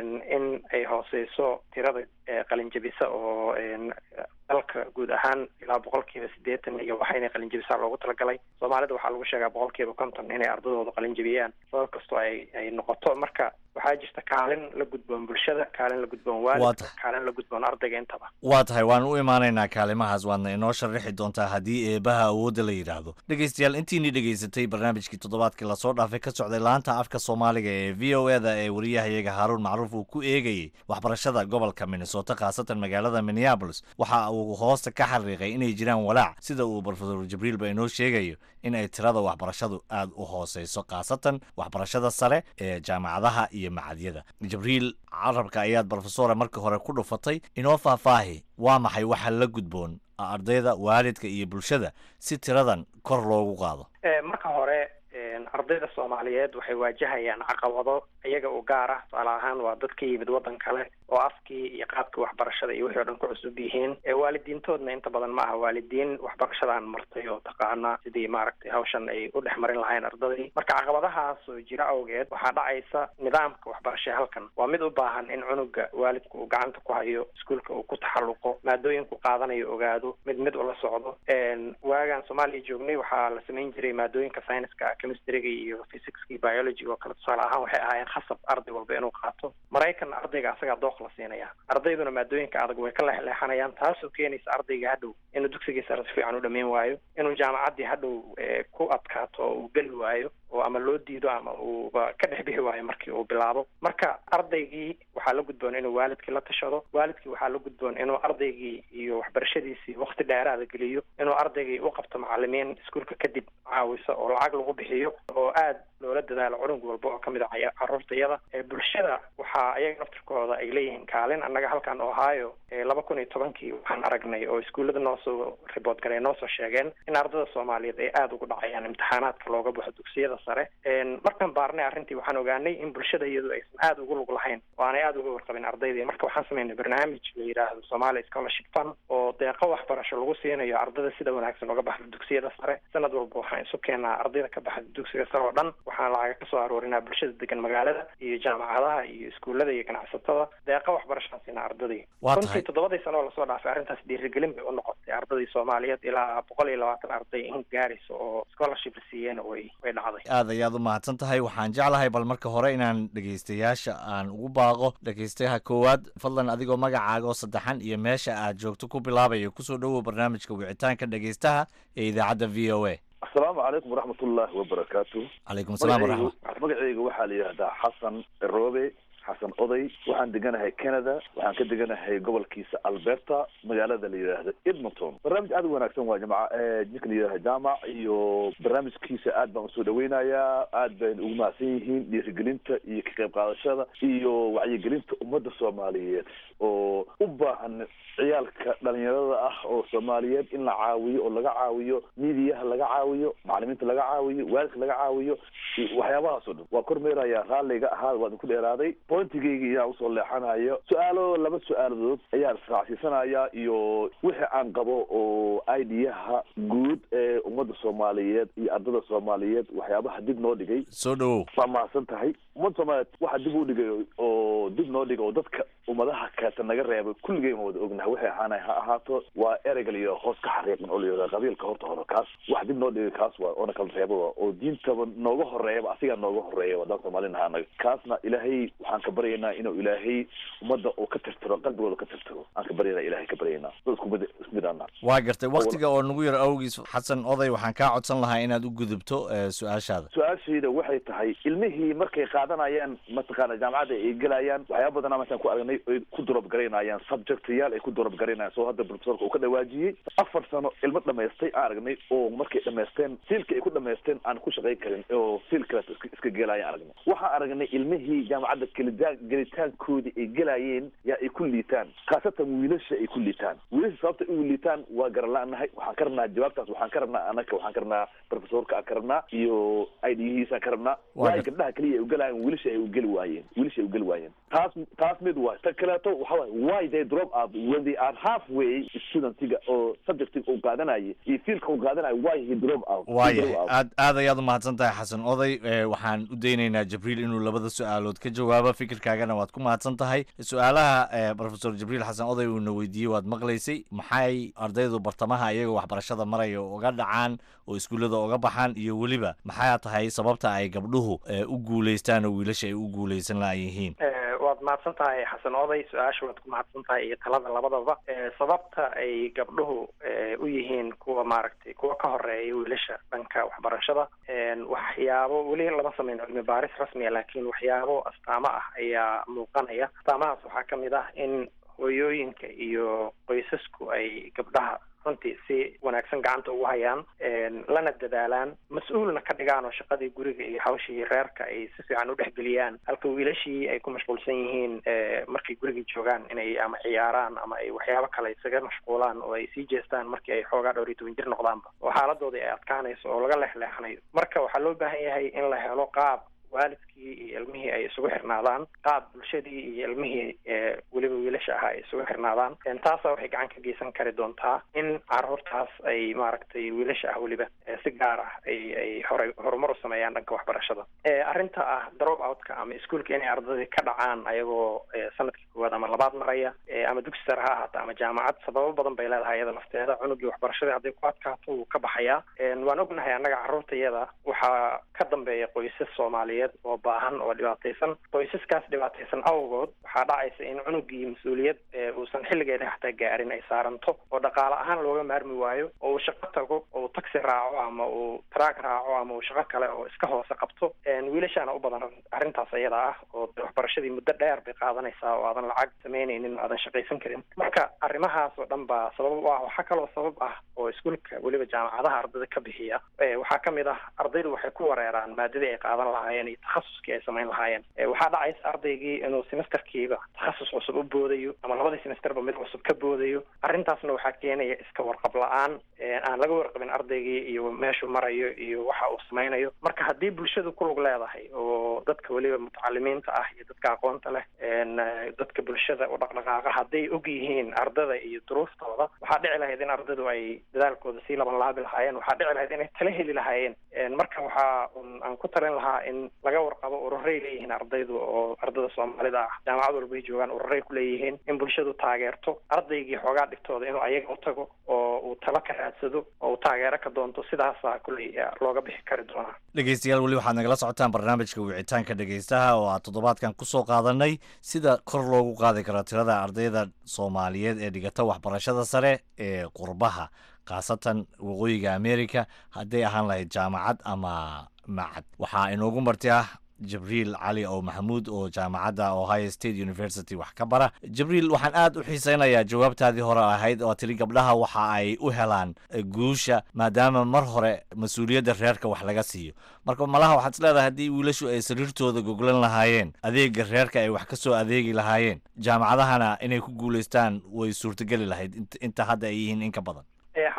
in ay hooseyso tirada qalinjabisa oo dalka guud ahaan ilaa boqolkiiba siddeetan iyo waxa inay qalinjabisaa loogu talagalay soomaalida waxaa lagu sheegaa boqolkiiba konton inay ardadooda qalinjabiyaan sabab kastoo ay ay noqoto marka waxaa jirta kaalin la gudboon bulshada kaalin la gudboon waalidka kaalin la gudboon ardayga intaba waa tahay waan u imaanaynaa kaalimahaas waadna inoo sharaxi doontaa haddii eebaha awoodda la yidhaahdo dhegeystayaal intiinii dhegeysatay barnaamijkii toddobaadkii lasoo dhaafay ka socday laanta afka soomaaliga ee v o eda ee wariyahayaga haaruun macruuf uu ku eegayey waxbarashada gobolka minnesota khaasatan magaalada minneabolis waxa uu hoosta ka xariiqay inay jiraan walaac sida uu brofesor jibriil ba inoo sheegayo in ay tirada waxbarashadu aada u hooseyso khaasatan waxbarashada sare ee jaamacadaha iyo macadyada jibriil carabka ayaad brofesora markii hore ku dhufatay inoo faahfaahi waa maxay waxa la gudboon ardayda waalidka iyo bulshada si tiradan kor loogu qaado marka hore ardayda soomaaliyeed waxay waajahayaan caqabado iyaga u gaar ah tusaale ahaan waa dad ka yimid waddan kale oo afkii iyo qaabkii waxbarashada iyo wixii o dhan ku cusub yihiin waalidiintoodna inta badan ma aha waalidiin waxbarashadaan martay oo taqaana sidii maaragtay hawshan ay u dhex marin lahayn ardadii marka caqabadahaas oo jira awgeed waxaa dhacaysa nidaamka waxbarasha halkan waa mid u baahan in cunuga waalidku uu gacanta ku hayo iskuolka uu ku taxalluqo maadooyinku qaadanayo ogaado mid mid ula socdo waagaan soomaaliya joognay waxaa la samayn jiray maadooyinka scienska chemistryga iyo physicska biology oo kale tusaale ahaan waxay ahaayeen khasab arday walba inuu qaato maraykanna ardayga asagaa dooq la siinaya ardayduna maadooyinka adag way ka leexleexanayaan taasoo keenaysa ardayga hadhow inuu dugsigii sare si fiican u dhameyn waayo inuu jaamacaddii hadhow ku adkaato oo uu geli waayo oo ama loo diido ama uuba ka dhex bixi waayo markii uu bilaabo marka ardaygii waxaa la gudboon inuu waalidkii la tashado waalidkii waxaa la gudboon inuu ardaygii iyo waxbarashadiisii wakti dheeraada geliyo inuu ardaygii u qabto macalimiin iskuolka kadib caawisa oo lacag lagu bixiyo oo aad loola dadaalo curug walba oo kamid a caruurtayada bulshada waxaa ayaga naftirkooda ay leeyihiin kaalin annaga halkan ohio laba kun iyo tobankii waxaan aragnay oo iskuullada noo soo ribood garay noo soo sheegeen in ardada soomaaliyeed ay aada ugu dhacayaan imtixaanaadka looga baxo dugsiyada sare markaan baarnay arrintii waxaan ogaanay in bulshada iyadu aysan aada ugu lug lahayn oo aanay aada uga warqabin ardaydii marka waxaan sameynay barnaamij la yidhaahdo somalia scholarship fund oo deeqo waxbarasho lagu siinayo ardada sida wanaagsan uga baxda dugsiyada sare sanad walba waxaan isu keenaa ardayda ka baxda dugsiga sare oo dhan waxaan lacaga kasoo aroorinaa bulshada degan magaalada iyo jaamacadaha iyo iskuullada iyo ganacsatada deeqa waxbarashaan siinaa ardadii runtii toddobadii sano oo lasoo dhaafay arrintaas dhiirigelin bay u noqotay ardadii soomaaliyeed ilaa boqol iyo labaatan arday in gaaraysa oo scholarship la siiyeen way way dhacday aad ayaad u mahadsan tahay waxaan jeclahay bal marka hore inaan dhegeystayaasha aan ugu baaqo dhegeystayaha koowaad fadlan adigoo magacaaga oo saddexan iyo meesha aad joogto ku bilaabayo kusoo dhowow barnaamijka wicitaanka dhegeystaha ee idaacadda v o a asalaamu calaykum waraxmat ullaahi wabarakaatu calaykum salaam waraxmat magacayga waxaa la yidhahdaa xasan roobe xasan oday waxaan deganahay canada waxaan ka deganahay gobolkiisa alberta magaalada la yidhaahdo edmonton barnaamij aad u wanaagsan waa jamca ninka la yidhahda jaamac iyo barnaamijkiisa aad baan usoo dhaweynayaa aad bayna ugu mahadsan yihiin dhiirigelinta iyo ka qayb qaadashada iyo wacyigelinta ummadda soomaaliyeed oo u baahan ciyaalka dhalinyarada ah oo soomaaliyeed in la caawiyo oo laga caawiyo miidiyaha laga caawiyo macalimiinta laga caawiyo waalidka laga caawiyo waxyaabahaas oo dhan waa kormeerayaa raalliga ahaa waan ku dheeraaday pointigayga iyaan usoo leexanayo su-aalo laba su-aaladood ayaan israacsiisanaya iyo wixii aan qabo oo idiyaha guud ee ummadda soomaaliyeed iyo ardada soomaaliyeed waxyaabaha dib noo dhigay soo dhawow waa mahadsan tahay ummadda soomaaliyeed waxa dib u dhigay oo dib noo dhigay oo dadka ummadaha kaleeta naga reebay kulligeen wada ognahay waxay ahaanay ha ahaato waa ereygal iyo hoos ka xariiqan oo la yidhahdo qabiilka horta hore kaas wax dib noo dhigay kaas waa oona kala reeba waa oo diintaba nooga horeeyaba asigaa nooga horeeya wadaan soomaalina ahaanaga kaasna ilaahay waxaan ka baryaynaa inuu ilaahay ummadda uu ka tirtiro qalbigooda ka tirtiro aan ka baryaynaa ilahay ka baryaynaa dad isku mid isku mid aanaa waa gartay waktiga oo nagu yar awgiis xasan oday waxaan kaa codsan lahaa inaad u gudubto eh, su-aashaada su-aashayda waxay tahay ilmihii markay qaadanayaan mataqaana jaamacadda ay gelayaan waxyaaba badanaa mataan ku aragnay ay ku durab garaynayaan subjectayaal ay ku durab garaynayaan soo hadda profesorka uu ka dhawaajiyey afar sano ilmo dhamaystay aan aragnay oo markay dhamaysteen fiilka ay ku dhamaysteen aan ku shaqayn karin oo fiil kaleet iska iska gelayaan aragnay waxaan aragnay ilmihii jaamacadda gelita gelitaankoodii ay gelayeen yaa ay ku liitaan khaasatan wiilasha ay ku liitaan wiilasha sababta ay u liitaan waa garala-nahay waxaan ka rabnaa jawaabtaas waxaan ka rabnaa anaka waxaan ka rabnaa profesorka aan ka rabnaa iyo idhihiisaan ka rabnaa Waa waayo gar- gabdhaha keliya ay ugelayaan wiilasha ay ugeli waayeen wiilasha ay ugeli waayeen taas taas mid waay ta kaleeto waxa waay why they drop out when they are halfway studentiga oo subjectiga uu qaadanayay iyo fiilka uu qaadanaya why he drop out He waayahay drop out. aad aad ayaad umahadsan tahay xasan oday eh, waxaan u daynaynaa jibriil inuu labada su-aalood ka jawaabo fikirkaagana waad ku mahadsan tahay su-aalaha eh, profesor jibriil xasan oday uuna weydiiyey waad maqlaysay maxay ardaydu bartamaha iyagoo waxbarashada maraya uga dhacaan oo iskuullada uga baxaan iyo weliba maxaa tahay sababta ay gabdhuhu eh, u guulaystaan oo wiilasha ay u guulaysan laayihiin Eh, waad mahadsan tahay xasan oday su-aasha waad ku mahadsan tahay iyo talada labadaba Eh, sababta ay gabdhuhu eh, u yihiin kuwa maaragtay kuwa ka horeeya wiilasha dhanka waxbarashada En, waxyaabo weli lama sameyn cilmi baaris rasmiya laakiin waxyaabo astaamo ah ayaa muuqanaya astaamahaas waxaa ka mid ah in hooyooyinka iyo qoysasku ay gabdhaha runtii si wanaagsan gacanta ugu hayaan En, lana dadaalaan mas-uulna ka dhigaan oo shaqadii guriga iyo hawshii reerka ay si fiican u dhexgeliyaan halka wiilashii ay ku mashquulsan yihiin eh, markay guriga joogaan inay ama ciyaaraan ama ay waxyaabo kale isaga mashquulaan oo ay sii jeestaan markii ay xoogaa dhowr iyo toban jir noqdaanba oo xaaladoodii ay adkaanayso oo laga leexleexanayo marka waxaa loo baahan yahay in la helo qaab waalidkii iyo ilmihii ay isugu xirnaadaan qaab bulshadii iyo ilmihii eh, weliba wiilasha ahaa ay isugu xirnaadaan En, taasa waxay gacan ka geysan kari doontaa in caruurtaas ay maaragtay wiilasha ah weliba eh, si gaar ah ay ay horay horumar u sameeyaan dhanka waxbarashada Eh, arrinta ah drop outka ama iskuolka inay ardadii ka dhacaan ayagoo eh, sanadkii koowaad ama labaad maraya eh, ama dugsi sare ha ahaata ama jaamacad sababo badan bay leedahay iyada lafteeda cunugii waxbarashadii hadday ku adkaato wuu ka baxayaa En, waan ognahay annaga carruurtayada waxaa ka dambeeya qoysas soomaaliyeed oo baahan oo dhibaataysan qoysaskaas dhibaataysan awgood waxaa dhacaysa in cunugii mas-uuliyad ee uusan xilligeeda xataa gaarin ay saaranto oo dhaqaale ahaan looga maarmi waayo oo uu shaqo tago oo uu taxi raaco ama uu track raaco ama uu shaqo kale oo iska hoose qabto En, wiilashaana u badan arrintaas iyada ah oo de waxbarashadii muddo dheer bay qaadanaysaa oo aadan lacag samaynaynin aadan shaqaysan karin marka arrimahaas oo dhan baa sabab u ah waxaa kaloo sabab ah oo iskuolka weliba jaamacadaha ardayda ka bixiya Eh, waxaa ka mid ah ardaydu waxay ku wareeraan maadadii ay qaadan lahaayeen iyo takhasuskii ay samayn lahaayeen Eh, waxaa dhacaysa ardaygii inuu semesterkiiba takhasus cusub u boodayo ama labadii semesterba mid cusub ka boodayo arrintaasna waxaa keenaya iska warqab la-aan Eh, aan laga warqabin ardaygii iyo meeshuu marayo iyo waxa uu samaynayo marka haddii bulshadu ku lug leedahay oo dadka weliba mutacalimiinta ah iyo dadka aqoonta leh En, eh, dadka bulshada u dhaqdhaqaaqa hadday og yihiin ardada iyo duruuftooda waxaa dhici lahayd in ardadu ay dadaalkooda sii laban laabi lahaayeen waxaa dhici lahayd inay tala heli lahaayeen En, marka waxaa un aan ku talin lahaa in laga warqabo ururay leeyihiin ardaydu oo ardada soomaalida ah jaamacad walba ay joogaan ururay ku leeyihiin in bulshadu taageerto ardaygii xoogaa dhigtooda inuu ayaga u tago oo uu talo ka raadsado oo uu taageero ka doonto sidaasaa kulley eh, looga bixi kari doonaa dhegeystayaal weli waxaad nagala socotaan barnaamijka wicitaanka dhegeystaha oo aad toddobaadkan ku soo qaadanay sida kor loogu qaadi karo tirada ardayda soomaaliyeed ee dhigata waxbarashada sare ee qurbaha khaasatan waqooyiga america hadday ahaan lahayd jaamacad ama macad waxaa inoogu marti ah jibriil cali oo maxamuud oo jaamacadda ohio state university wax ka bara jibriil waxaan aad u xiiseynayaa jawaabtaadii hore ahayd oo tiri gabdhaha waxa ay u helaan eh, guusha maadaama mar hore mas-uuliyadda reerka wax laga siiyo marka malaha waxaad isleedahay haddii wiilashu ay sariirtooda goglan lahaayeen adeega reerka ay wax ka soo adeegi lahaayeen jaamacadahana inay ku guulaystaan way suurtogeli lahayd int- inta hadda ay yihiin in ka badan Eh,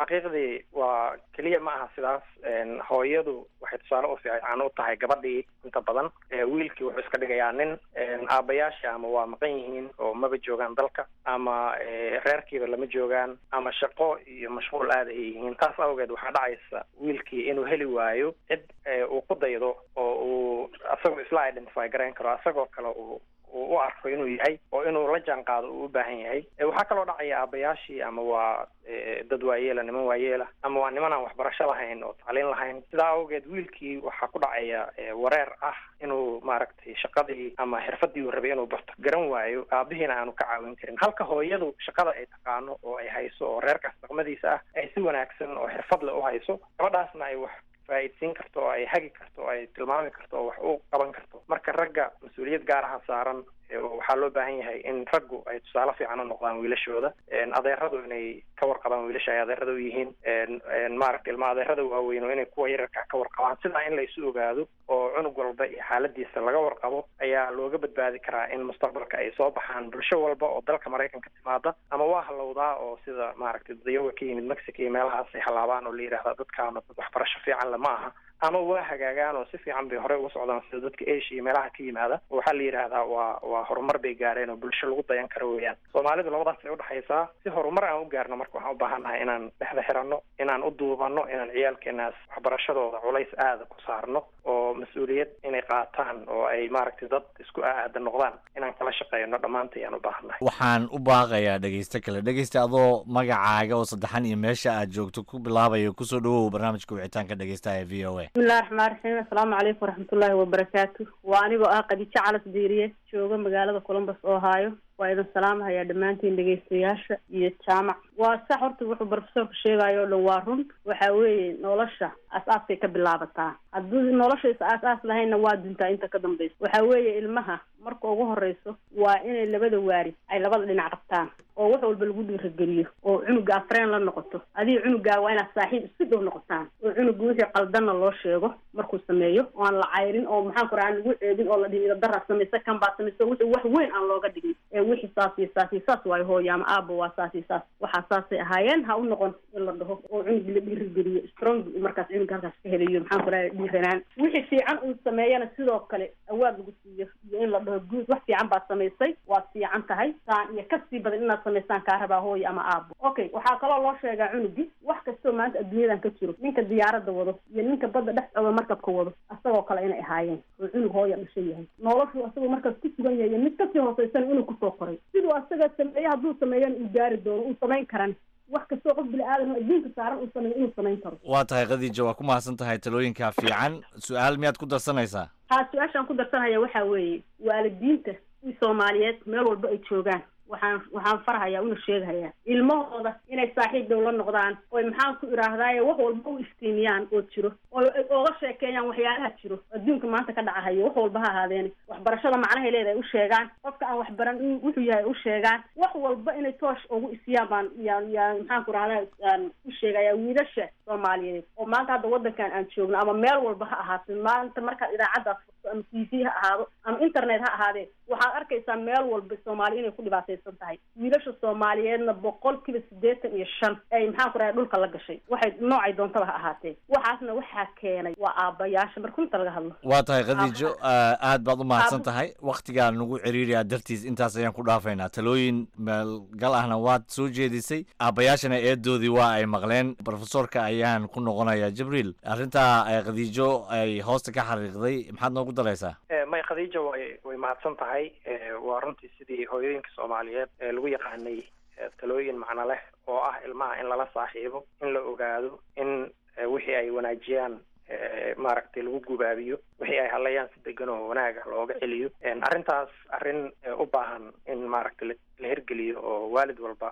xaqiiqdii waa keliya ma aha sidaas hooyadu waxay tusaale u fiican u tahay gabadhii inta badan wiilkii wuxuu iska dhigayaa nin aabayaasha ama waa maqan yihiin oo maba joogaan dalka ama reerkiiba lama joogaan ama shaqo iyo mashquul aada ay yihiin taas awgeed waxaa dhacaysa wiilkii inuu heli waayo cid uu ku daydo oo uu asagoo isla identify garayn karo asagoo kale uu uu u arko inuu yahay oo inuu la jaan qaado uu u baahan yahay waxaa kaloo dhacaya aabayaashii ama waa dad waayeela niman waayeela ama waa niman aan waxbarasho lahayn oo tacliin lahayn sidaa awgeed wiilkii waxaa ku dhacaya wareer ah inuu maaragtay shaqadii ama xirfadii uu rabay inuu barto garan waayo aabihiina aanu ka caawin karin halka hooyadu shaqada ay taqaano oo ay hayso oo reerkaas dhaqmadiisa ah ay si wanaagsan oo xirfad le u hayso gabadhaasna ay wax faa'iidsiin karto oo ay hagi karto oo ay tilmaami karto oo wax u qaban karto marka ragga mas-uuliyad gaar aha saaran waxaa loo baahan yahay in raggu ay tusaale fiican u noqdaan wiilashooda adeeradu inay ka warqabaan wiilasha ay adeerada u yihiin maaragta ilma adeerada waaweyno inay kuwa yararka ka warqabaan sidaa in la isu ogaado oo cunug walba iyo xaaladiisa laga warqabo ayaa looga badbaadi karaa in mustaqbalka ay soo baxaan bulsho walba oo dalka maraykanka timaada ama waa halowdaa oo sida maaragtay dadayaga ka yimid mexico iyo meelahaas ay halaabaan oo la yidhahda dadkaana dad waxbarasho fiican le ma aha ama waa hagaagaan oo si fiican bay horey uga socdaan sida dadka asia iyo meelaha ka yimaada waxaa la yidhaahdaa waa waa horumar bay gaareen oo bulsho lagu dayan karo weeyaan soomaalidu labadaas ay udhexaysaa si horumar aan u gaarno marka waxaan u baahannahay inaan dhexda xiranno inaan u duubanno inaan ciyaalkeenaas waxbarashadooda culays aada ku saarno oo mas-uuliyad inay qaataan oo ay maaragtay dad isku aada noqdaan inaan kala shaqeyno dhammaanta ayaan u baahannahay waxaan u baaqayaa dhegeyste kale dhegeysta adoo magacaaga oo saddexan iyo meesha aad joogto ku bilaabayo kusoo dhawow barnaamijka wicitaanka dhegeystaha ee v o a bismillahi raxmaan raxiim assalaamu calaykum waraxmatullaahi wabarakaatu waa anigoo ah khadiijo calas diiriye jooga magaalada columbus ohio waa idin salaamahayaa dhammaantiin dhegeystayaasha iyo jaamac waa sax horta wuxuu profesorka sheegayo o dhan waa run waxa weeye nolosha as-aaskay ka bilaabataa haddii nolosha is aas-aas lahaynna waa dintaa inta ka dambaysa waxa weeye ilmaha marka ugu horeyso waa inay labada waari ay labada dhinac qabtaan oo wax walba lagu dhiirageliyo oo cunuga afreen la noqoto adiga cunugaa waa inaad saaxiib isku dhow noqotaan oo cunuga wixii qaldanna loo sheego markuu sameeyo oo aan la cayrin oo maxaan ku raha aan lagu ceebin oo la dhihi idadaraa samaysa kan baa samaysa wixii wax weyn aan looga dhigin ee wixii saas iyo saas iyo saas waayo hooyo ama aaba waa saas iyo saas waxaa saasay ahaayeen ha u noqon in la dhaho oo cunugi la dhiirageliyo strong markaas cunuga halkaas ka helayo maxaan ku raha dhiiranaan wixii fiican uu sameeyana sidoo kale awaad lagu siiyo iyo in la dhaho guud wax fiican baad samaysay waad fiican tahay saan iyo kasii badan inaad samaysaan kaa rabaa hooyo ama aabo okay waxaa kaloo loo sheegaa cunugi wax kastoo maanta adduunyadan ka jiro ninka diyaaradda wado iyo ninka badda dhex socda markabka wado asagoo kale inay ahaayeen oo cunug hooya dhasha yahay noloshu asagoo markaas ku sugan yahay iyo mid kasii hooseysan inuu kusoo koray siduu asaga sameeye hadduu sameeyana uu gaari doono uu samayn karan wax kastoo qof bini aadan oo adduunka saaran uu sameeyo inuu samayn karo waa tahay khadiija waa ku mahadsan tahay talooyinkaa fiican su-aal miyaad ku darsanaysaa haa su-aashaan ku darsanaya waxaa weeye waalidiinta i soomaaliyeed meel walba ay joogaan waxaan waxaan farhayaa una sheegahayaa ilmahooda inay saaxiib dhow la noqdaan oy maxaan ku idhaahdaaye wax walba u iftiimiyaan oo jiro oo ay ooga sheekeeyaan waxyaalaha jiro adduunka maanta ka dhacahayo wax walba ha ahaadeene waxbarashada macnahay leedahay u sheegaan qofka aan waxbaran in wuxuu yahay u sheegaan wax walba inay toosh ugu isiyaan baan yaan yaan maxaan ku idhahdaa aan u sheegayaa wiilasha soomaaliyeed oo maanta hadda waddankan aan joogno ama meel walba ha ahaatee maanta markaad idaacaddaas furto ama t v ha ahaado ama internet ha ahaadee waxaad arkaysaa meel walba soomaali inay ku dhibaataysan tahay wiilasha soomaaliyeedna boqol kiiba siddeetan iyo shan ay maxaan ku dhahay dhulka la gashay waxay noocay doontaba ha ahaatee waxaasna waxaa keenay waa aabbayaasha marka runta laga hadlo waa tahay khadiijo aad baad u mahadsan tahay wakhtigaa nagu ciriiriyaa dartiis intaas ayaan ku dhaafaynaa talooyin meelgal ahna waad soo jeedisay aabbayaashana eedoodii waa ay maqleen profesorka ayaan ku noqonayaa jibriil arrintaa khadiijo ay hoosta ka xariiqday maxaad noogu daraysaa may khadiija way way mahadsan tahay waa runtii sidii hooyooyinka soomaaliyeed ee lagu yaqaanay talooyin macno leh oo ah ilmaha in lala saaxiibo in la ogaado in wixii ay wanaajiyaan maaragtay lagu gubaabiyo wixii ay hadlayaan si degan oo wanaaga looga celiyo arrintaas arrin u baahan in maaragtay la hirgeliyo oo waalid walba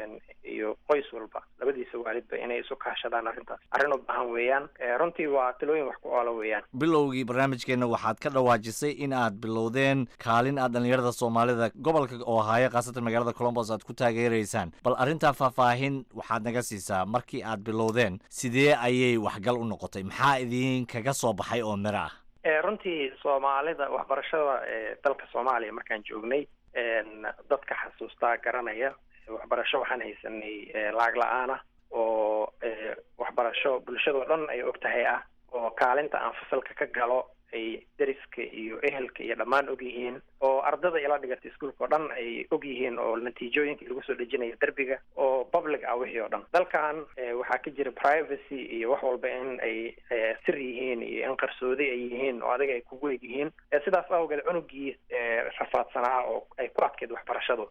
iyo qoys walba labadiisa waalidba inay isu kaashadaan arrintaas arrin u baahan weeyaan runtii waa talooyin wax ku oola weeyaan bilowgii barnaamijkeenna waxaad ka dhawaajisay in aad bilowdeen kaalin aad dhallinyarada soomaalida gobolka ohaayo khaasatan magaalada colombos aad ku taageeraysaan bal arrintaa faahfaahin waxaad naga siisaa markii aad bilowdeen sidee ayay waxgal u noqotay maxaa idin kaga soo baxay oo miro ah runtii soomaalida waxbarashada dalka soomaaliya markaan joognay dadka xasuustaa garanaya waxbarasho waxaan haysanay lacag la-aan ah oo waxbarasho bulshadoo dhan ay og tahay ah oo kaalinta aan fasalka ka galo ay deriska iyo ehelka iyo dhammaan og yihiin oo ardada ila dhigata iskuolka oo dhan ay og yihiin oo natiijooyinkii lagu soo dhejinayo derbiga oo public ah wixii oo dhan dalkan waxaa ka jira privacy iyo wax walba in ay sir yihiin iyo in qarsoodi ay yihiin oo adiga ay kugu eg yihiin sidaas awgeed cunugii rafaadsanaa oo ay ku adkeyd waxbarashadu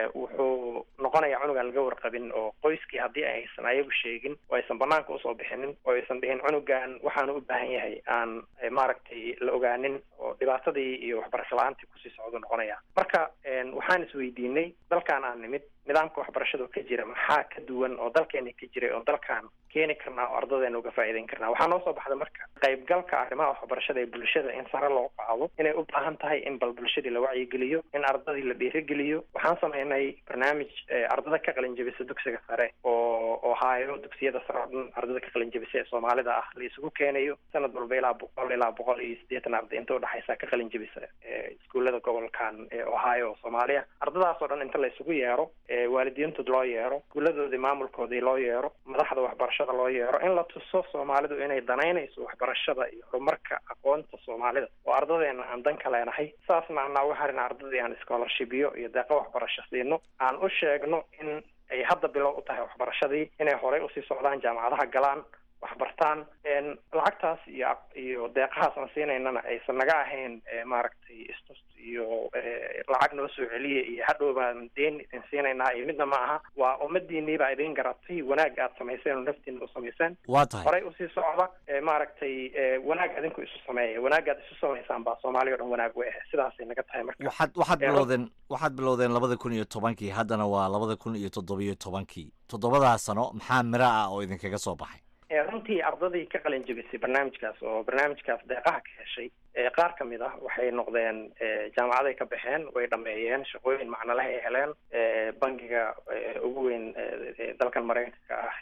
wuxuu noqonayaa cunugaan laga warqabin oo qoyskii haddii aysan ayagu sheegin oo aysan banaanka usoo bixinin oo aysan dhihin cunugan waxaanu u baahan yahay aan maaragtay la ogaanin oo dhibaatadii iyo waxbarasho la-aantii kusii socdo noqonaya marka waxaan isweydiinay dalkan aan nimid nidaamka waxbarashada ka jira maxaa ka duwan oo dalkeena ka jiray oo dalkan keeni karnaa oo ardadeena uga faa'iideyn karnaa waxaa noo soo baxda marka qaybgalka arrimaha waxbarashada ee bulshada in sare loo qaado inay u baahan tahay in bal bulshadii la wacyigeliyo in ardadii la dhiirigeliyo waxaan sameynay barnaamij ardada ka qalin jebisa dugsiga sare oo oo haayo dugsiyada sare oo dhan ardada ka qalin jebisa ee soomaalida ah la isugu keenayo sanad walba ilaa boqol ilaa boqol iyo siddeetan arday inta udhexaysa ka qalin jebisa iskuullada gobolkan ee ohio oo soomaaliya ardadaas oo dhan inta la isugu yeero waalidiintood loo yeero iskuuladoodii maamulkoodii loo yeero madaxda waxbarashada loo yeero in la tuso soomaalidu inay danaynayso waxbarashada iyo horumarka aqoonta soomaalida oo ardadeena aan dan ka leenahay saasna anaa u harina ardadii aan scholarshipyo iyo deeqo waxbarasho siino aan u sheegno in ay hadda bilow u tahay waxbarashadii inay horey usii socdaan jaamacadaha galaan waxbartaan lacagtaas iyo iyo deeqahaas aan siinaynana aysan naga ahayn maaragtay istus iyo lacag noo soo celiya iyo hadhow baan deen idin siinaynaa iyo midna ma aha waa ummadiinii baa idin garatay wanaag aad samayseen oo naftiina u samayseen waa tahay horey usii socda maaragtay wanaag adinku isu sameeya wanaagaad isu samaysaan baa soomaaliya o dhan wanaag u ah sidaasay naga tahay marka waxaad waxaad bilowdeen waxaad bilowdeen labada kun iyo tobankii haddana waa labada kun iyo toddobiyo tobankii toddobadaas sano maxaa miro ah oo idinkaga soo baxay runtii ardadii ka qalin jebisay barnaamijkaas oo barnaamijkaas deeqaha ka heshay qaar ka mid ah waxay noqdeen jaamacaday ka baxeen way dhameeyeen shaqooyin macnoleh ay heleen bangiga ugu weyn dalkan maraykanka ah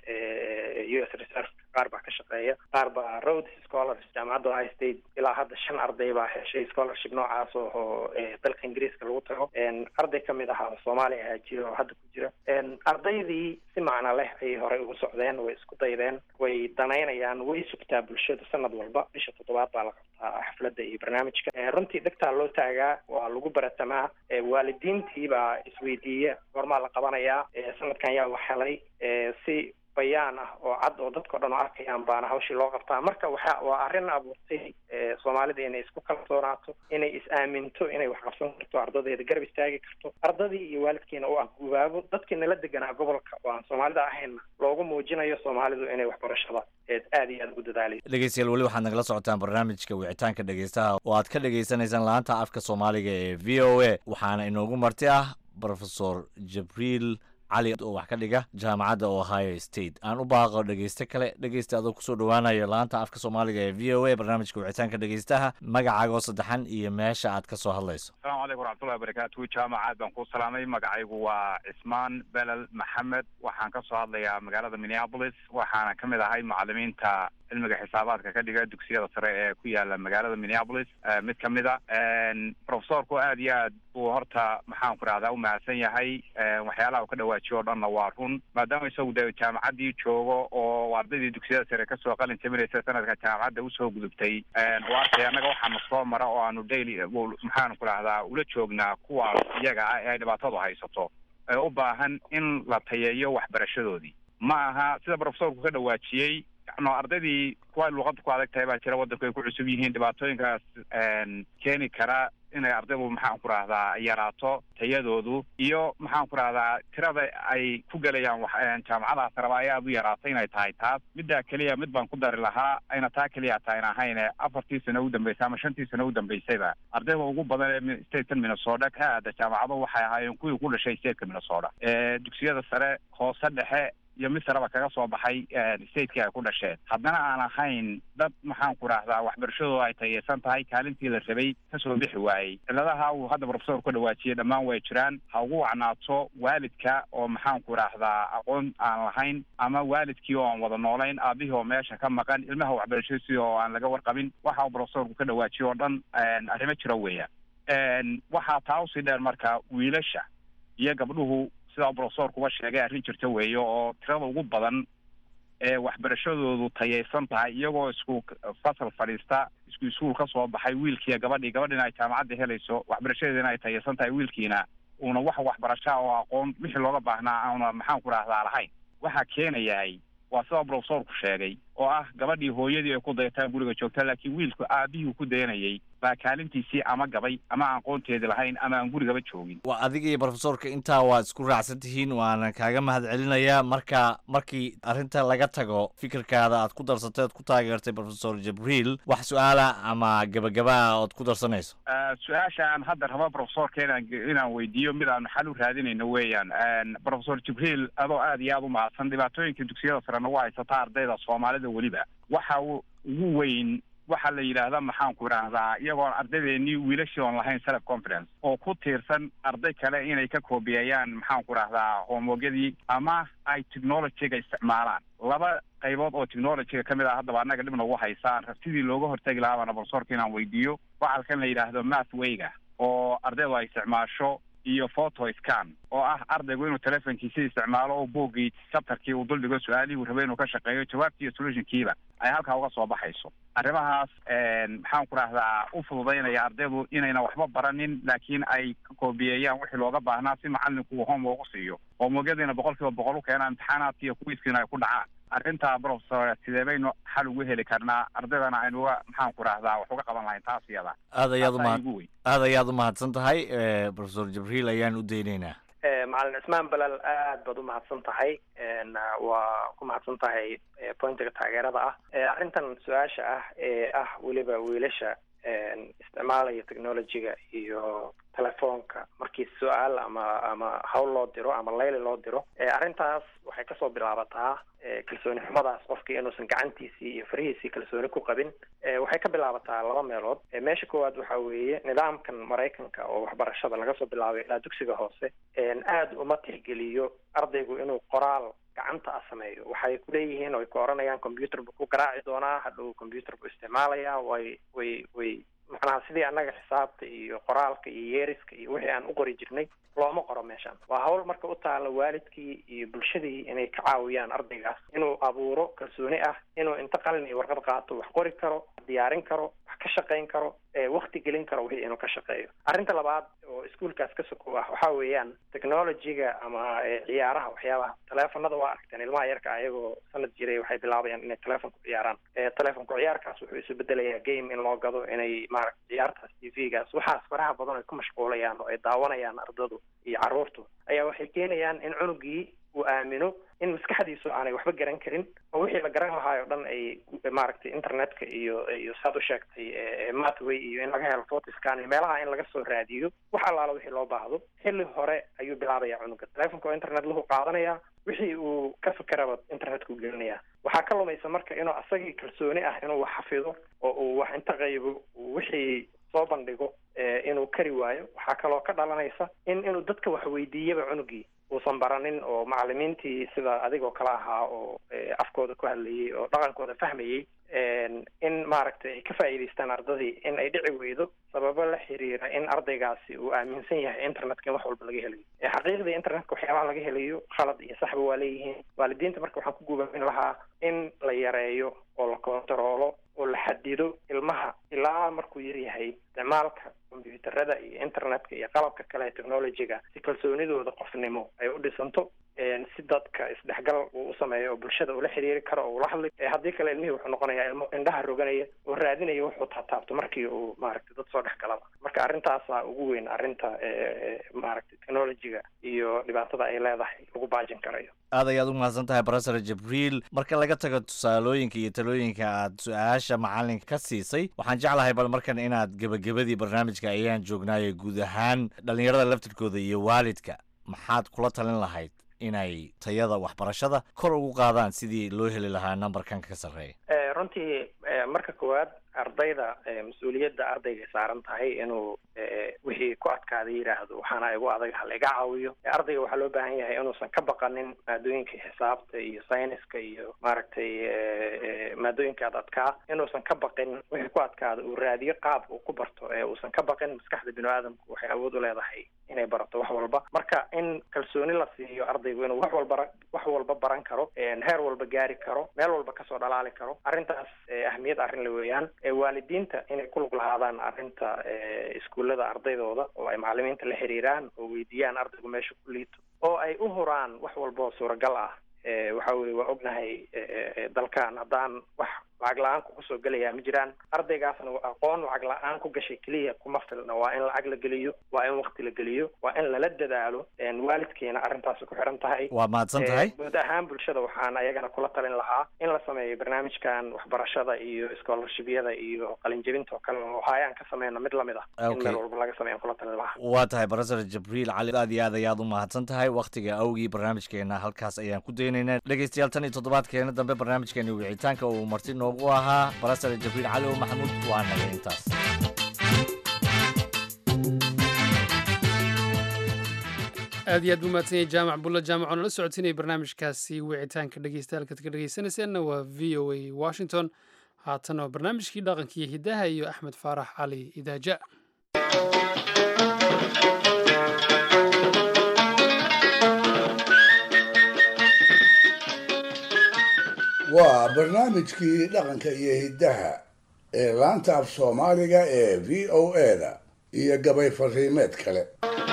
u s reserve qaar baa ka shaqeeya qaar baa roads scholars jaamacadda ohio state ilaa hadda shan arday baa heshay scholarship noocaas oo dalka ingiriiska lagu tago arday kamid ahaa soomaaliya ahaa jira oo hadda ku jira ardaydii si macno leh ayay horey ugu socdeen way isku daydeen way danaynayaan way sugtaa bulshada sanad walba bisha toddobaad baa la qabtaa xafladda iyo barnaamijka runtii dhegtaa loo taagaa waa lagu baratamaa waalidiintii baa isweydiiya goormaa la qabanayaa sanadkan yaa wax helay si bayaan ah oo cad oo dadka o dhan oo arkayaan baana hawshii loo qabtaa marka waxa waa arrin abuurtay soomaalida inay isku kalsoonaato inay is-aaminto inay wax qabsan karto ardadeeda garab istaagi karto ardadii iyo waalidkiina u ah gubaabo dadkii nala deganaa gobolka oo aan soomaalida ahaynna loogu muujinayo soomaalidu inay waxbarashada aad iyo aad ugu dadaalayso dhegeystayaal weli waxaad nagala socotaan barnaamijka wicitaanka dhegeystaha oo aad ka dhagaysanaysaan laanta afka soomaaliga ee v o a waxaana inoogu marti ah profesor jabriil cali oo wax ka dhiga jaamacadda ohio state aan u baaqo dhegeyste kale dhegeysta adoo kusoo dhowaanayo laanta afka soomaaliga ee v o a barnaamijka wicitaanka dhegeystaha magacaaga oo saddexan iyo meesha aad ka soo hadlayso asalaamu calaykum waraxmatullahi wabarakaatu jaamacaad baan ku salaamay magacaygu waa cismaan belel maxamed waxaan ka soo hadlayaa magaalada minneapolis waxaana ka mid ahay macalimiinta cilmiga xisaabaadka ka dhiga dugsiyada sare ee ku yaala magaalada minneapolis mid ka mid a profesorku aad iyo aad buu horta maxaan ku rahdaa u mahadsan yahay waxyaalaha uu ka dhawaajiyo o dhanna waa run maadaama isagu de jaamacaddii joogo oo ardaydii dugsiyada sare kasoo qalin jabinaysa sanadka jaamacadda usoo gudubtay u arkay annaga waxaana soo mara oo aanu daily maxaan ku rahdaa ula joognaa kuwaas iyaga ah ee ay dhibaatadu haysato ee u baahan in la tayeeyo waxbarashadoodii ma aha sida profesorku ka dhawaajiyey no ardaydii kuwa luqadda ku adag tahay baa jira waddanku ay ku cusub yihiin dhibaatooyinkaas keeni kara inay ardaydu maxaan ku rahdaa yaraato tayadoodu iyo maxaan ku rahdaa tirada ay ku gelayaan jaamacadaha sareba ay aada u yaraatay inay tahay taas middaa keliya mid baan ku dari lahaa ayna taa keliya tahayn ahayne afartii sano u dambeysay ama shantii sano u dambeysayba ardayda ugu badan ee statekan minnesota ka aada jaamacado waxay ahaayeen kuwii ku dhashay stateka minnesota dugsiyada sare hoose dhexe iyo mid sareba kaga soo baxay stateki ay ku dhasheen haddana aan ahayn dad maxaan ku rahdaa waxbarashadooda ay tayeysan tahay kaalintii la rabay kasoo bixi waayey ciladaha uu hadda profesor ka dhawaajiyey dhammaan way jiraan ha ugu wacnaato waalidka oo maxaan ku rahdaa aqoon aan lahayn ama waalidkii oo aan wada noolayn aabihii oo meesha ka maqan ilmaha waxbarashadiisii oo aan laga warqabin waxa uu profesorku ka dhawaajiyey oo dhan arrimo jira weeyaan waxaa taa usii dheer marka wiilasha iyo gabdhuhu sidaa profesorkuba sheegay arrin jirta weeye oo tirada ugu badan ee waxbarashadoodu tayaysan tahay iyagoo isku fasal fadhiista isku iskuul ka soo baxay wiilkiiya gabadhii gabadhiina ay jaamacadda helayso waxbarashadeedina ay tayaysan tahay wiilkiina uuna wax waxbarashaa oo aqoon wixii looga baahnaa auna maxaan ku rahdaa lahayn waxaa keenayahay waa sida profesorku sheegay oo ah gabadhii hooyadii ay ku dayataan guriga joogta laakiin wiilku aabihii ku dayanayay baa kaalintiisii ama gabay ama aan aqoonteedi lahayn ama aan gurigaba joogin waa adiga iyo profesorka intaa waad isku raacsan tihiin waana kaaga mahad celinayaa marka markii arrinta laga tago fikirkaada aad ku darsatay ood ku taageertay profesor jibriil wax su-aala ama gabagabaa ood ku darsanayso su-aasha aan hadda rabo profesorka inaan inaan weydiiyo mid aan xal u raadinayno weeyaan profesor jibriil adoo aad iyo aad u mahadsan dhibaatooyinka dugsiyada sare nagu haysata ardayda soomaalida weliba waxa ugu weyn waxaa la yidhaahdaa maxaan ku idhaahdaa iyagoon ardaydeenii wiilashii oon lahayn self confidence oo ku tiirsan arday kale inay ka koobiyeeyaan maxaan ku idhahdaa homewogyadii ama ay technologyga isticmaalaan laba qaybood oo technologyga ka mid ah haddaba annaga dhib nagu haysaan sidii looga hortegi lahaa baana profesorka inaan weydiiyo waxalkan la yidhaahdo mathwayga oo ardaydu ay isticmaasho iyo photo scan oo ah ardaygu inuu telefonkiisa isticmaalo oo boogii chapterkii uu duldhigo su-aalihii uu rabay inuu ka shaqeeyo jawaabtii iyo solutionkiiba ay halkaa uga soo baxayso arrimahaas maxaan ku rahdaa u fududaynaya ardaydu inayna waxba baranin laakiin ay ka koobiyeeyaan wixii looga baahnaa si macalinku uu home ugu siiyo homewogyadiina boqol kiiba boqol u keenaan imtixaanaadki iyo kuwiiskiina ay ku dhacaan arrintaa profesor sidee baynu xal ugu heli karnaa ardaydana aynu uga maxaan ku rahdaa wax uga qaban lahayn taas iyada aad ayaad Taasaa umahad igu weyn. aad ayaad u mahadsan tahay profesor jibriil ayaan u daynaynaa macalin cismaan balal aad baad u mahadsan tahay n waa ku mahadsan tahay eh, pointiga taageerada ah Eh, arrintan su-aasha ah ee ah weliba wiilasha n isticmaalaya technologyga iyo telefoonka markii su-aal ama ama hawl loo diro ama layli loo diro Eh, arrintaas waxay kasoo bilaabataa eh, kalsooni xumadaas qofkii inuusan gacantiisii iyo farihiisii kalsooni ku qabin Eh, waxay ka bilaabataa laba meelood Eh, meesha koowaad waxaa weeye nidaamkan maraykanka oo waxbarashada laga soo bilaabay ilaa dugsiga hoose n aada uma tixgeliyo ardaygu inuu qoraal gacanta ah sameeyo waxay ku leeyihiin oo ay ku oranayaan computer buu ku garaaci doonaa hadhow computer buu isticmaalaya way way way macnaha sidii annaga xisaabta iyo qoraalka iyo yeeriska iyo wixii aan u qori jirnay looma qoro meeshan waa hawl marka u taala waalidkii iyo bulshadii inay ka caawiyaan ardaygaas inuu abuuro kalsooni ah inuu inta qalin iyo warqad qaato wax qori karo diyaarin karo wax ka shaqayn karo ee wakti gelin karo wixii inuu ka shaqeeyo arrinta labaad oo iskuolkaas ka sokow ah waxaa weeyaan technologyga ama eh, ciyaaraha waxyaabaha teleefonada waa aragteen ilmaha yarka ayagoo sanad jiray waxay bilaabayaan inay teleefon ku ciyaaraan Eh, telefonku ciyaarkaas wuxuu isu bedelayaa game in loo gado inay maaragta ciyaartaas t v-gaas waxaas faraha badan ay ku mashquulayaan oo ay daawanayaan ardadu iyo carruurtu ayaa waxay keenayaan in cunugii uu aamino in maskaxdiisu aanay waxba garan karin oo wixii la garan lahaay oo dhan ay maaragtay internetka iyo iyo saad u sheegtay eh, mathway iyo in laga helo photiscan iyo meelaha in laga soo raadiyo wax allaala wixii loo baahdo xilli hore ayuu bilaabaya cunuga telefonka oo internet lahu qaadanaya wixii uu ka fikeraba internetku gelinaya waxaa ka lumaysa marka inuu asagii kalsooni ah inuu wax xafido oo uu wax inta qaybo uu wixii soo bandhigo eh, inuu kari waayo waxaa kaloo ka dhalanaysa in inuu dadka wax weydiiyaba cunugii uusan baranin oo macalimiintii sida adigoo kale ahaa oo eh, afkooda ku hadlayay oo dhaqankooda fahmayay en, in maaragtay ay ka faa'iidaystaan ardadii in ay dhici weydo sababo la xiriira in ardaygaasi uu aaminsan yahay internetka in wax walba laga helayo Eh, xaqiiqdii internetka waxyaabaha laga helayo khalad iyo saxba waa leeyihiin waalidiinta marka waxaan ku guubaamin lahaa in la yareeyo oo la kontaroolo oo la xadido ilmaha ilaa markuu yar yahay isticmaalka kombiyuutarada iyo internetka iyo qalabka kale ee technologyga si kalsoonidooda qofnimo ay u dhisanto en, si dadka isdhexgal uu u sameeyo oo bulshada ula xiriiri karo oo ula hadli Eh, haddii kale ilmihii wuxuu noqonayaa ilmo indhaha roganaya oo raadinaya wuxuu taataabto markii uu maaragtay dad soo dhex galaba marka arrintaasaa ugu weyn arrinta eh, maaragtay technologyga iyo dhibaatada ay leedahay lagu baajin karayo aad ayaad u mahadsan tahay profesor jibriil marka laga tago tusaalooyinka iyo talooyinka aad su-aasha macalinka ka siisay waxaan jeclahay bal markan inaad gebagabadii barnaamijka ayaan joognaaye guud ahaan dhallinyarada laftirkooda iyo waalidka maxaad kula talin lahayd inay tayada waxbarashada kor ugu qaadaan sidii loo heli lahaa nambarkan ka sarreeya Eh, runtii marka koowaad ardayda mas-uuliyadda ardayga saaran tahay inuu wixii ku adkaada yidhaahdo waxaana igu adag hala iga caawiyo ardayga waxaa loo baahan yahay inuusan ka baqanin maadooyinka xisaabta iyo sayniska iyo maaragtay maadooyinka ad adkaa inuusan ka baqin wixii ku adkaada uu raadiyo qaab uu ku barto ee uusan ka baqin maskaxda bini aadamku waxay awood u leedahay inay barato wax walba marka in kalsooni la siiyo ardaygu inuu wax walba wax walba baran karo heer walba gaari karo meel walba kasoo dhalaali karo arrintaas ahmiyad arrin la weeyaan waalidiinta inay ku lug lahaadaan arrinta iskuullada ardaydooda oo ay macalimiinta la xiriiraan oo weydiiyaan ardaygu meesha ku liito oo ay u huraan wax walba oo suuragal ah waxa weye waa ognahay dalkan haddaan wax lacag la-aan kugu soo gelaya ma jiraan ardaygaasna aqoon lacag la-aan ku gashay keliya kuma filna waa in lacag la geliyo waa in wakti la geliyo waa in lala dadaalo waalidkiina arrintaasi ku xiran tahay waa mahadsan tahay guud ahaan bulshada waxaan ayagana kula talin lahaa in la sameeyo barnaamijkan waxbarashada iyo scholarshibyada iyo qalinjebinta oo kale oo hayaan ka sameyno mid lamid ah in meel walba laga sameeyan kula talin lahaa waa tahay professor jibriil cali aad iyo aad ayaad u mahadsan tahay waktiga awgii barnaamijkeena halkaas ayaan ku daynaynaa dhegeystayaal tan iyo toddobaadkeena dambe barnaamijkeeni wicitaanka uu marti noogu ahaa professor jibriil cali o maxamuud waa naga intaas aad iyo aad buu mahadsan yahay jaamac bulla jaamac oo nala socodsiinaya barnaamijkaasi wicitaanka dhegeystayaal-kaad ka dhegeysanayseena waa v o a washington haatan oo barnaamijkii dhaqankiiyo hiddaha iyo axmed faarax cali idaaja waa barnaamijkii dhaqanka iyo hiddaha ee laanta af soomaaliga ee v o a-da iyo gabay fariimeed kale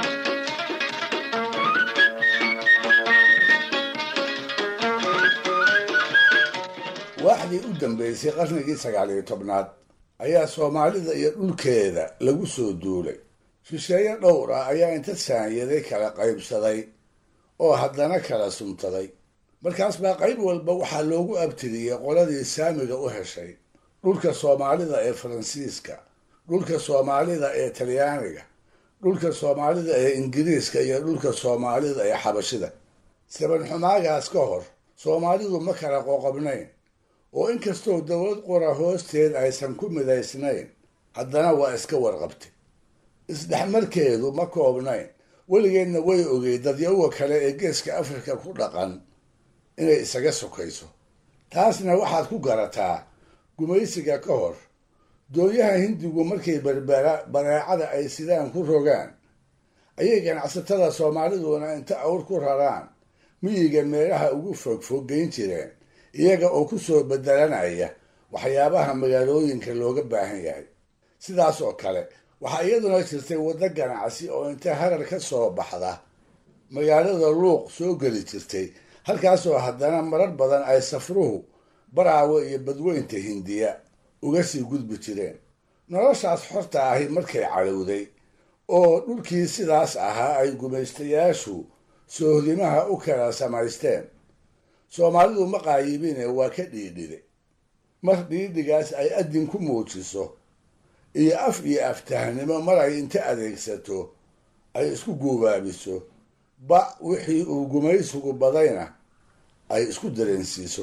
waaxdii u dambeysay qarnigii sagaal iyo tobnaad ayaa soomaalida iyo dhulkeeda lagu soo duulay shisheeye dhowr ah ayaa inta saanyaday kala qaybsaday oo haddana kala suntaday markaas baa qayb walba waxaa loogu abtiriyey qoladii saamiga u heshay dhulka soomaalida ee faransiiska dhulka soomaalida ee talyaaniga dhulka soomaalida ee ingiriiska iyo dhulka soomaalida ee xabashida sabanxumaagaas ka hor soomaalidu ma kala qoqobnayn oo inkastoo dowlad qura hoosteed aysan ku midaysnayn haddana waa iska warqabtay isdhexmarkeedu ma koobnayn weligeedna way ogey dadyawa kale ee geeska afrika ku dhaqan inay isaga sokayso taasna waxaad ku garataa gumaysiga ka hor doonyaha hindigu markay berbera bareecada ay sidaan ku rogaan ayay ganacsatada soomaaliduna inta awr ku raraan miyiga meelaha ugu fogfoggeyn jireen iyaga oo ku soo bedelanaya waxyaabaha magaalooyinka looga baahan yahay sidaas oo kale waxaa iyaduna jirtay waddo ganacsi oo inta harar ka soo baxda magaalada luuq soo geli jirtay halkaasoo haddana marar badan ay safruhu baraawo iyo badweynta hindiya uga sii gudbi jireen noloshaas xorta ahi markay cadhowday oo dhulkii sidaas ahaa ay gumaystayaashu soohdimaha u kala samaysteen soomaalidu ma qaayibine waa ka dhiidhide mar dhiidhigaas ay adin ku muujiso iyo af iyo aftahnimo mar ay inta adeegsato ay isku guubaabiso ba wixii uu gumaysigu badayna ay isku dareensiiso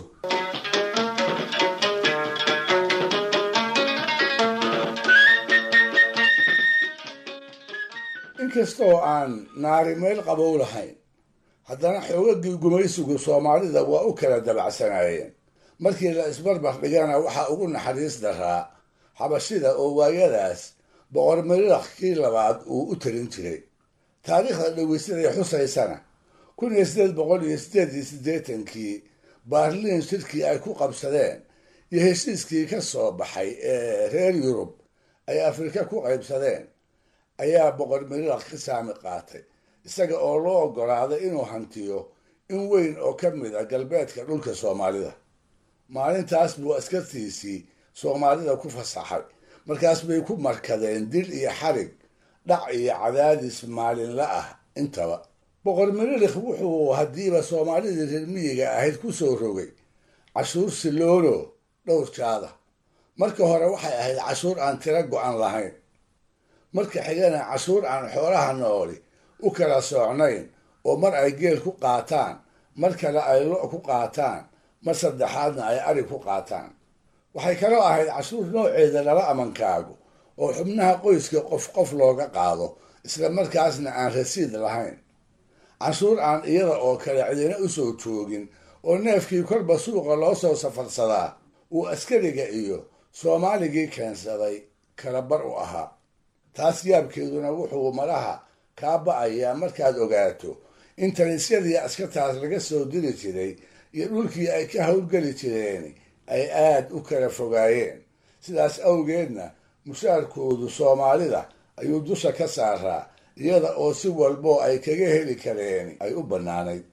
inkastoo aan naari meel qabow lahayn haddana xoogagii gumaysigu soomaalida waa u kala dabacsanaayeen markii la isbarbar dhigana waxaa ugu naxariis daraa xabashida oo waayadaas boqor mililaq kii labaad uu u talin jiray taariikhda dhaweysaday xusaysana kun iyo sideed boqol iyo sideed iyo siddeetankii baarliin shirkii ay ku qabsadeen iyo heshiiskii ka soo baxay ee reer yurub ay afrika ku qaybsadeen ayaa boqor mililaq ka saami qaatay isaga oo loo oggolaaday inuu hantiyo in weyn oo ka mid a galbeedka dhulka soomaalida maalintaas buu askartiisii soomaalida ku fasaxay markaas bay ku markadeen dil iyo xarig dhac iyo cadaadis maalinla ah intaba boqor mililikh wuxuu haddiiba soomaalidii reer miyiga ahayd ku soo rogay cashuur siloolo dhowr jaada marka hore waxay ahayd cashuur aan tiro go-an lahayn marka xigana cashuur aan xoolaha nooli u kala soocnayn oo mar ay geel ku qaataan mar kale ay lo' ku qaataan mar saddexaadna ay ari ku qaataan waxay kaloo ahayd cashuur nooceeda lala amankaago oo xubnaha qoyska qof qof looga qaado isla markaasna aan rasiid lahayn canshuur aan iyada oo kale cidina u soo joogin oo neefkii korba suuqa loo soo safarsadaa uu askariga iyo soomaaligii keensaday kala bar u ahaa taas yaabkeeduna wuxuu malaha kaa ba'ayaa markaad ogaato in talisyadii askartaas laga soo diri jiray iyo dhulkii ay ka howlgeli jireen ay aad u kala fogaayeen sidaas awgeedna mushaarkoodu soomaalida ayuu dusha ka saaraa iyada oo si walboo ay kaga heli kareen ay u bannaanayd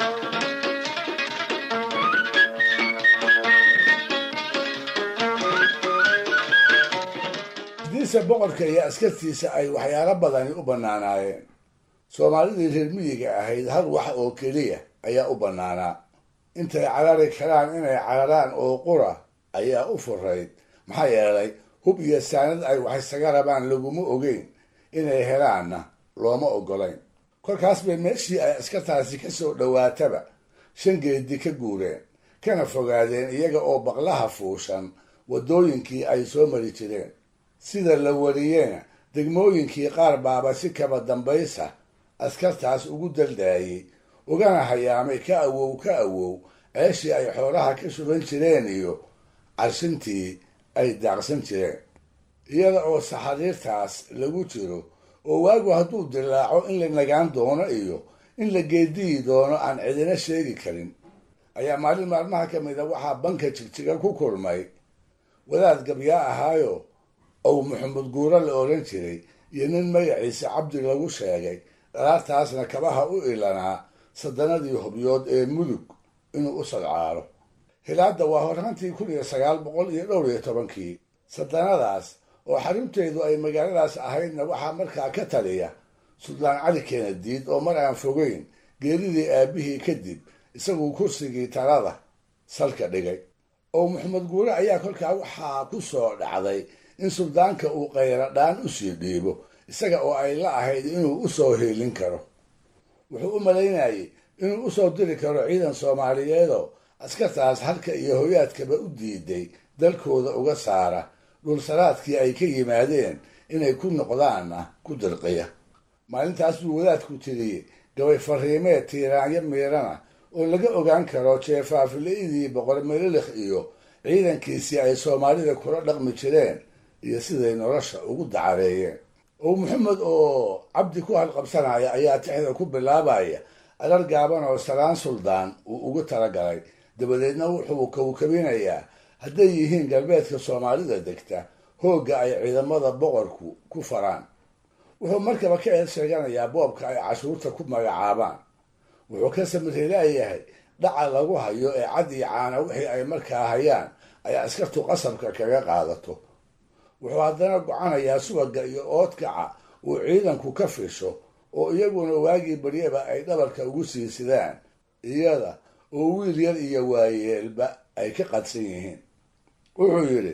hadiise boqorka iyo askartiisa ay waxyaalo badani u bannaanaayeen soomaalidii reer miyiga ahayd hal wax oo keliya ayaa u bannaanaa intay carari karaan inay cararaan oo qura ayaa u furayd maxaa yeelay hub iyo saanad ay wax isaga rabaan laguma ogeyn inay helaanna looma ogolayn kolkaas bay meeshii ay askartaasi ka soo dhowaataba shan geedi ka guureen kana fogaadeen iyaga oo baqlaha fuushan waddooyinkii ay soo mari jireen sida la wariyena degmooyinkii qaar baaba si kaba dambaysa askartaas ugu daldaayey ugana hayaamay ka awow ka awow ceeshii ay xoolaha ka shuban jireen iyo carshintii ay daaqsan jireen iyada oo saxariirtaas lagu jiro oo waagu hadduu dilaaco in la nagaan doono iyo in la geediyi doono aan cidina sheegi karin ayaa maalin maalmaha ka mid a waxaa banka jigjiga ku kulmay wadaad gabyaa ahaayo ow maxamed guuro la odhan jiray iyo nin magaciisa cabdi lagu sheegay dhalaartaasna kabaha u ilanaa sadanadii hubyood ee mudug inuu u sadcaalo hilaadda waa horraantii kun iyo sagaal boqol iyo dhowr iyo tobankii sadanadaas oo xarunteedu ay magaaladaas ahaydna waxaa markaa ka taliya suldaan cali keenadiid oo mar aan fogeyn geeridii aabihii kadib isaguu kursigii talada salka dhigay oo maxamed guure ayaa kolkaa waxaa ku soo dhacday in suldaanka uu qayradhaan u sii dhiibo isaga oo ay la ahayd inuu u soo hiilin karo wuxuu u malaynayay inuu usoo diri karo ciidan soomaaliyeedoo askartaas halka iyo hoyaadkaba u diiday dalkooda uga saara dhulsaraadkii ay ka yimaadeen inay ku noqdaanna ku dirqiya maalintaas buu wadaadku tiriyey gabay fariimeed tiiraanyo miirana oo laga ogaan karo jeefaafila'idii boqor melilikh iyo ciidankiisii ay soomaalida kula dhaqmi jireen iyo siday nolosha ugu dacareeyeen oo maxamed oo cabdi ku halqabsanaya ayaa tixda ku bilaabaya arar gaaban oo salaan suldaan uu ugu talagalay dabadeedna wuxuu kawkabinayaa hadday yihiin galbeedka soomaalida degta hoogga ay ciidamada boqorku ku faraan wuxuu markaba ka eed sheeganayaa boobka ay cashuurta ku magacaabaan wuxuu ka samirilayahay dhaca lagu hayo ee cad iyo caana wixii ay markaa hayaan ay askartu qasabka kaga qaadato wuxuu haddana gocanayaa subaga iyo oodkaca uu ciidanku ka fisho oo iyaguna waagii baryaba ay dhabarka ugu sii sidaan iyada oo wiil yar iyo waayeelba ay ka qadsan yihiin wuxuu yidhi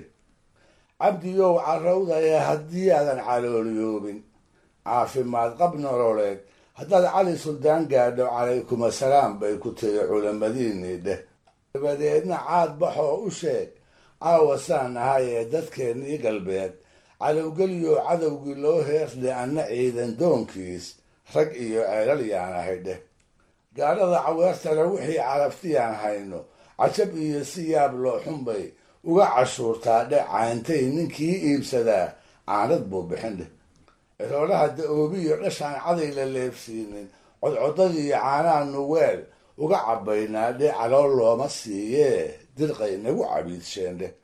cabdiyow carrawda ee haddii aadan calooliyoobin caafimaad qab nololeed haddaad cali suldaan gaadho calaykum assalaam bay ku tiri culamadiinii dheh dabadeedna caad baxoo u sheeg caawa saan ahay ee dadkeennii galbeed calowgeliyo cadowgii loo heerdhe anna ciidan doonkiis rag iyo ceelal yaan ahay dheh gaadhada caweertale wixii caraftiyaan hayno cajab iyo si yaab loo xunbay uga cashuurtaa dhe cayntay ninkii iibsadaa caanad buu bixin dheh ciroolaha da-oobiyo dhashaan caday la leefsiinin codcodadiiyo caanaanu weel uga cabbaynaa dhe calool looma siiyee dirqay nagu cabiidsheen dheh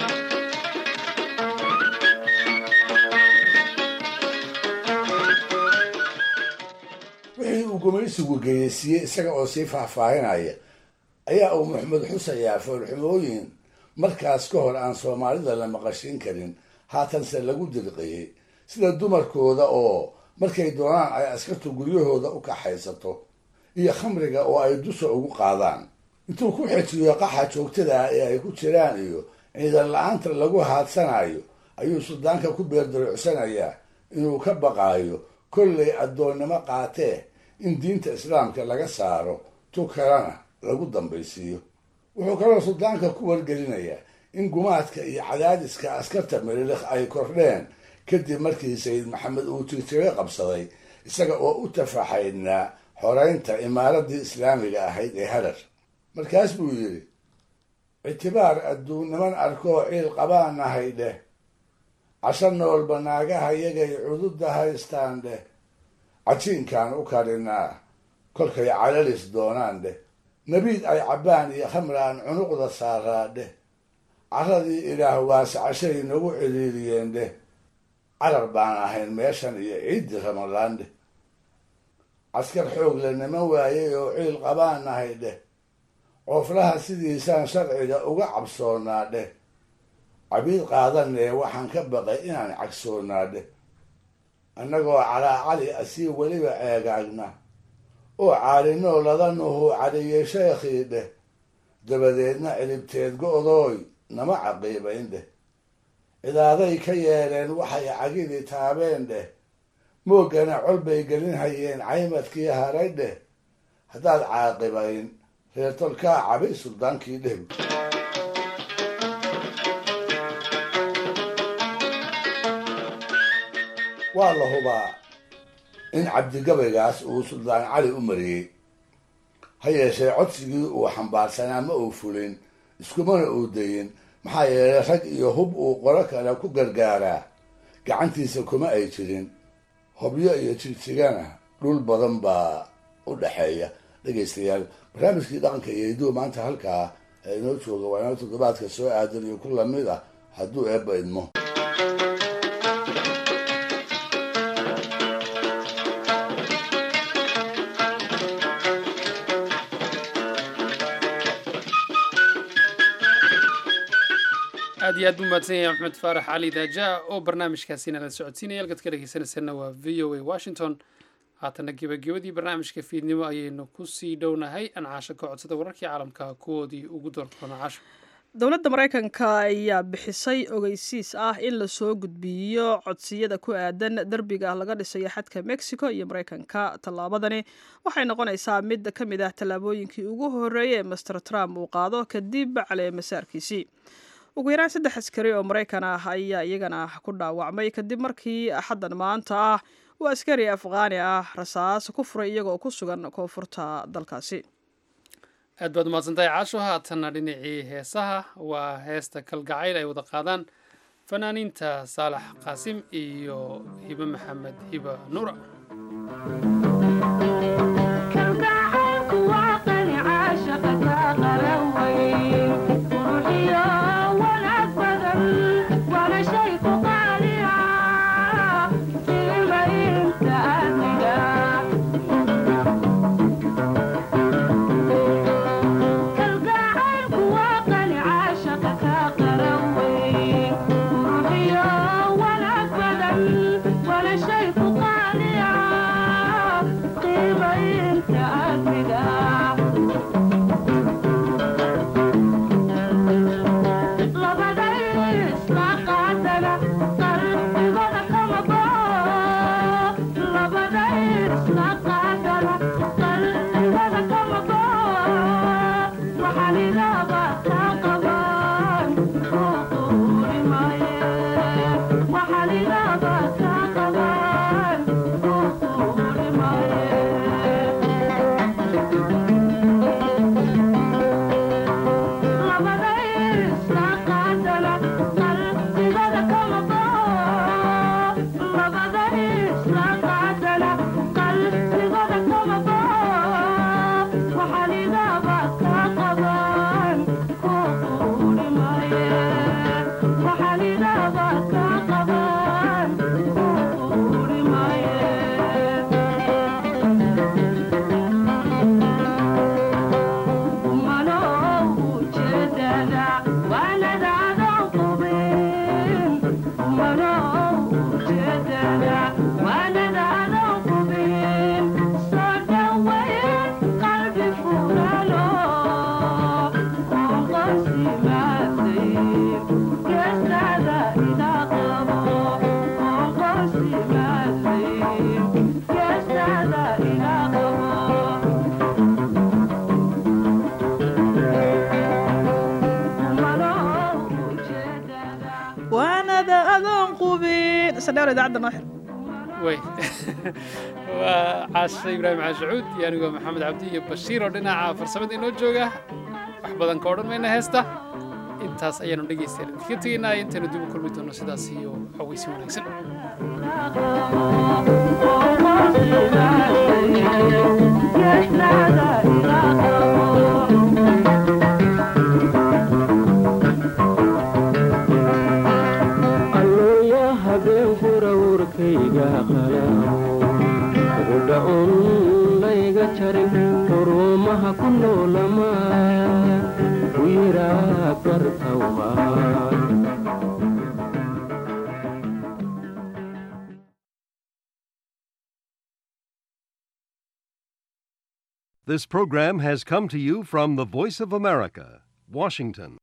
wixii uu gumaysigu geyeysiiyey isaga oo sii faahfaahinaya ayaa uu maxamed xusayaa foolxumooyin markaas ka hor aan soomaalida la maqashin karin haatanse lagu dirqiyey sida dumarkooda oo markay doonaan ay askartu guryahooda u kaxaysato iyo khamriga oo ay dusha ugu qaadaan intuu ku xejiyo qaxa joogtada ah ee ay ku jiraan iyo ciidan la-aanta lagu haadsanayo ayuu suldaanka ku beerdaruucsanayaa inuu ka baqaayo kollay addoonnimo qaatee in diinta islaamka laga saaro tu kalena lagu dambaysiiyo wuxuu kaloo suldaanka ku wargelinayaa in gumaadka iyo cadaadiska askarta mirilikh ay kordheen kadib markii sayid maxamed uu tirtiro qabsaday isaga oo u tafaxaydnaa xoreynta imaaradii islaamiga ahayd ee harar markaas buu yidhi ictibaar adduun niman arkoo ciil qabaanahay dheh casho noolba naagaha yagay cududda haystaan dheh cajiinkaan u karinaa kolkay calalis doonaan dheh nabiid ay cabbaan iyo khamraan cunuqda saaraa dheh caradii ilaah waase cashay nagu ciriiriyeen dheh carar baan ahayn meeshan iyo ciiddii ramadaan dheh caskar xoog le niman waayey oo ciil qabaan nahay dheh cooflaha sidiisaan sharciga uga cabsoonaa dheh cabiid qaadanee waxaan ka baqay inaan cagsoonaa dheh annagoo calaacali asii weliba eegaagna oo caalinoo ladanuhu cadhiyey sheekhii dheh dabadeedna cilibteed go-dooy nama caqiibayn dheh cidaaday ka yeeleen waxay cagidii taabeen dheh mooggana col bay gelin hayeen caymadkii haray dheh haddaad caaqibayn reertolkaa cabay suldaankii dheh waa la hubaa in cabdigabaygaas uu suldaan cali u mariyey ha yeeshee codsigii uu xambaarsanaa ma uu fulin iskumana uu dayin maxaa yeelay rag iyo hub uu qolo kale ku gargaaraa gacantiisa kuma ay jirin hobyo iyo jigjigana dhul badan baa u dhexeeya dhegaystayaal barnaamijkii dhaqanka iyo hiduwa maanta halkaa ee inoo jooga waa inoo toddobaadka soo aadan iyo ku lamid ah hadduu eebba idmo aad iyo aad buu mahadsan yahay maxamed faarax cali daaja oo barnaamijkaasina la socodsiinaya halkaad ka dhegeysanaysanna waa v o a washington haatana gebagabadii barnaamijka fiidnimo ayaynu kusii dhownahay ancaasho ka codsada wararkii caalamka kuwoodii ugu doorkoona caasho dowladda maraykanka ayaa bixisay ogeysiis ah in lasoo gudbiyo codsiyada ku aadan derbiga laga dhisayo xadka mexico iyo maraykanka tallaabadani waxay noqonaysaa mid ka mid ah tallaabooyinkii ugu horreeyay ee master trump uu qaado kadib caleemasaarkiisii ugu yaraan saddex askari oo maraykan ah ayaa iyagana ku dhaawacmay kadib markii axaddan maanta ah uu askari afqaani ah rasaas ku furay iyagoo ku sugan koonfurta dalkaasi aad baad umahadsantahay caasho haatanna dhinacii heesaha waa heesta kalgacayl ay wada qaadaan fanaaniinta saalax qaasim iyo hibe maxamed hiba nuura heesa dheer idaacadda noo xir way waa caashe ibraahim caashacuud iyo anigoo maxamed cabdi iyo bashiir oo dhinaca farsamada inoo jooga wax badan ka odhan mayna heesta intaas ayaanu dhegaystayan idinka tegaynaa intaynu dib u kulmi doono sidaas iyo xaweysi wanaagsan allooya habeen furawrkayga qudhac un layga jarin xurumaha ku noolama u yiraa gartawma This program has come to you from the Voice of America, Washington.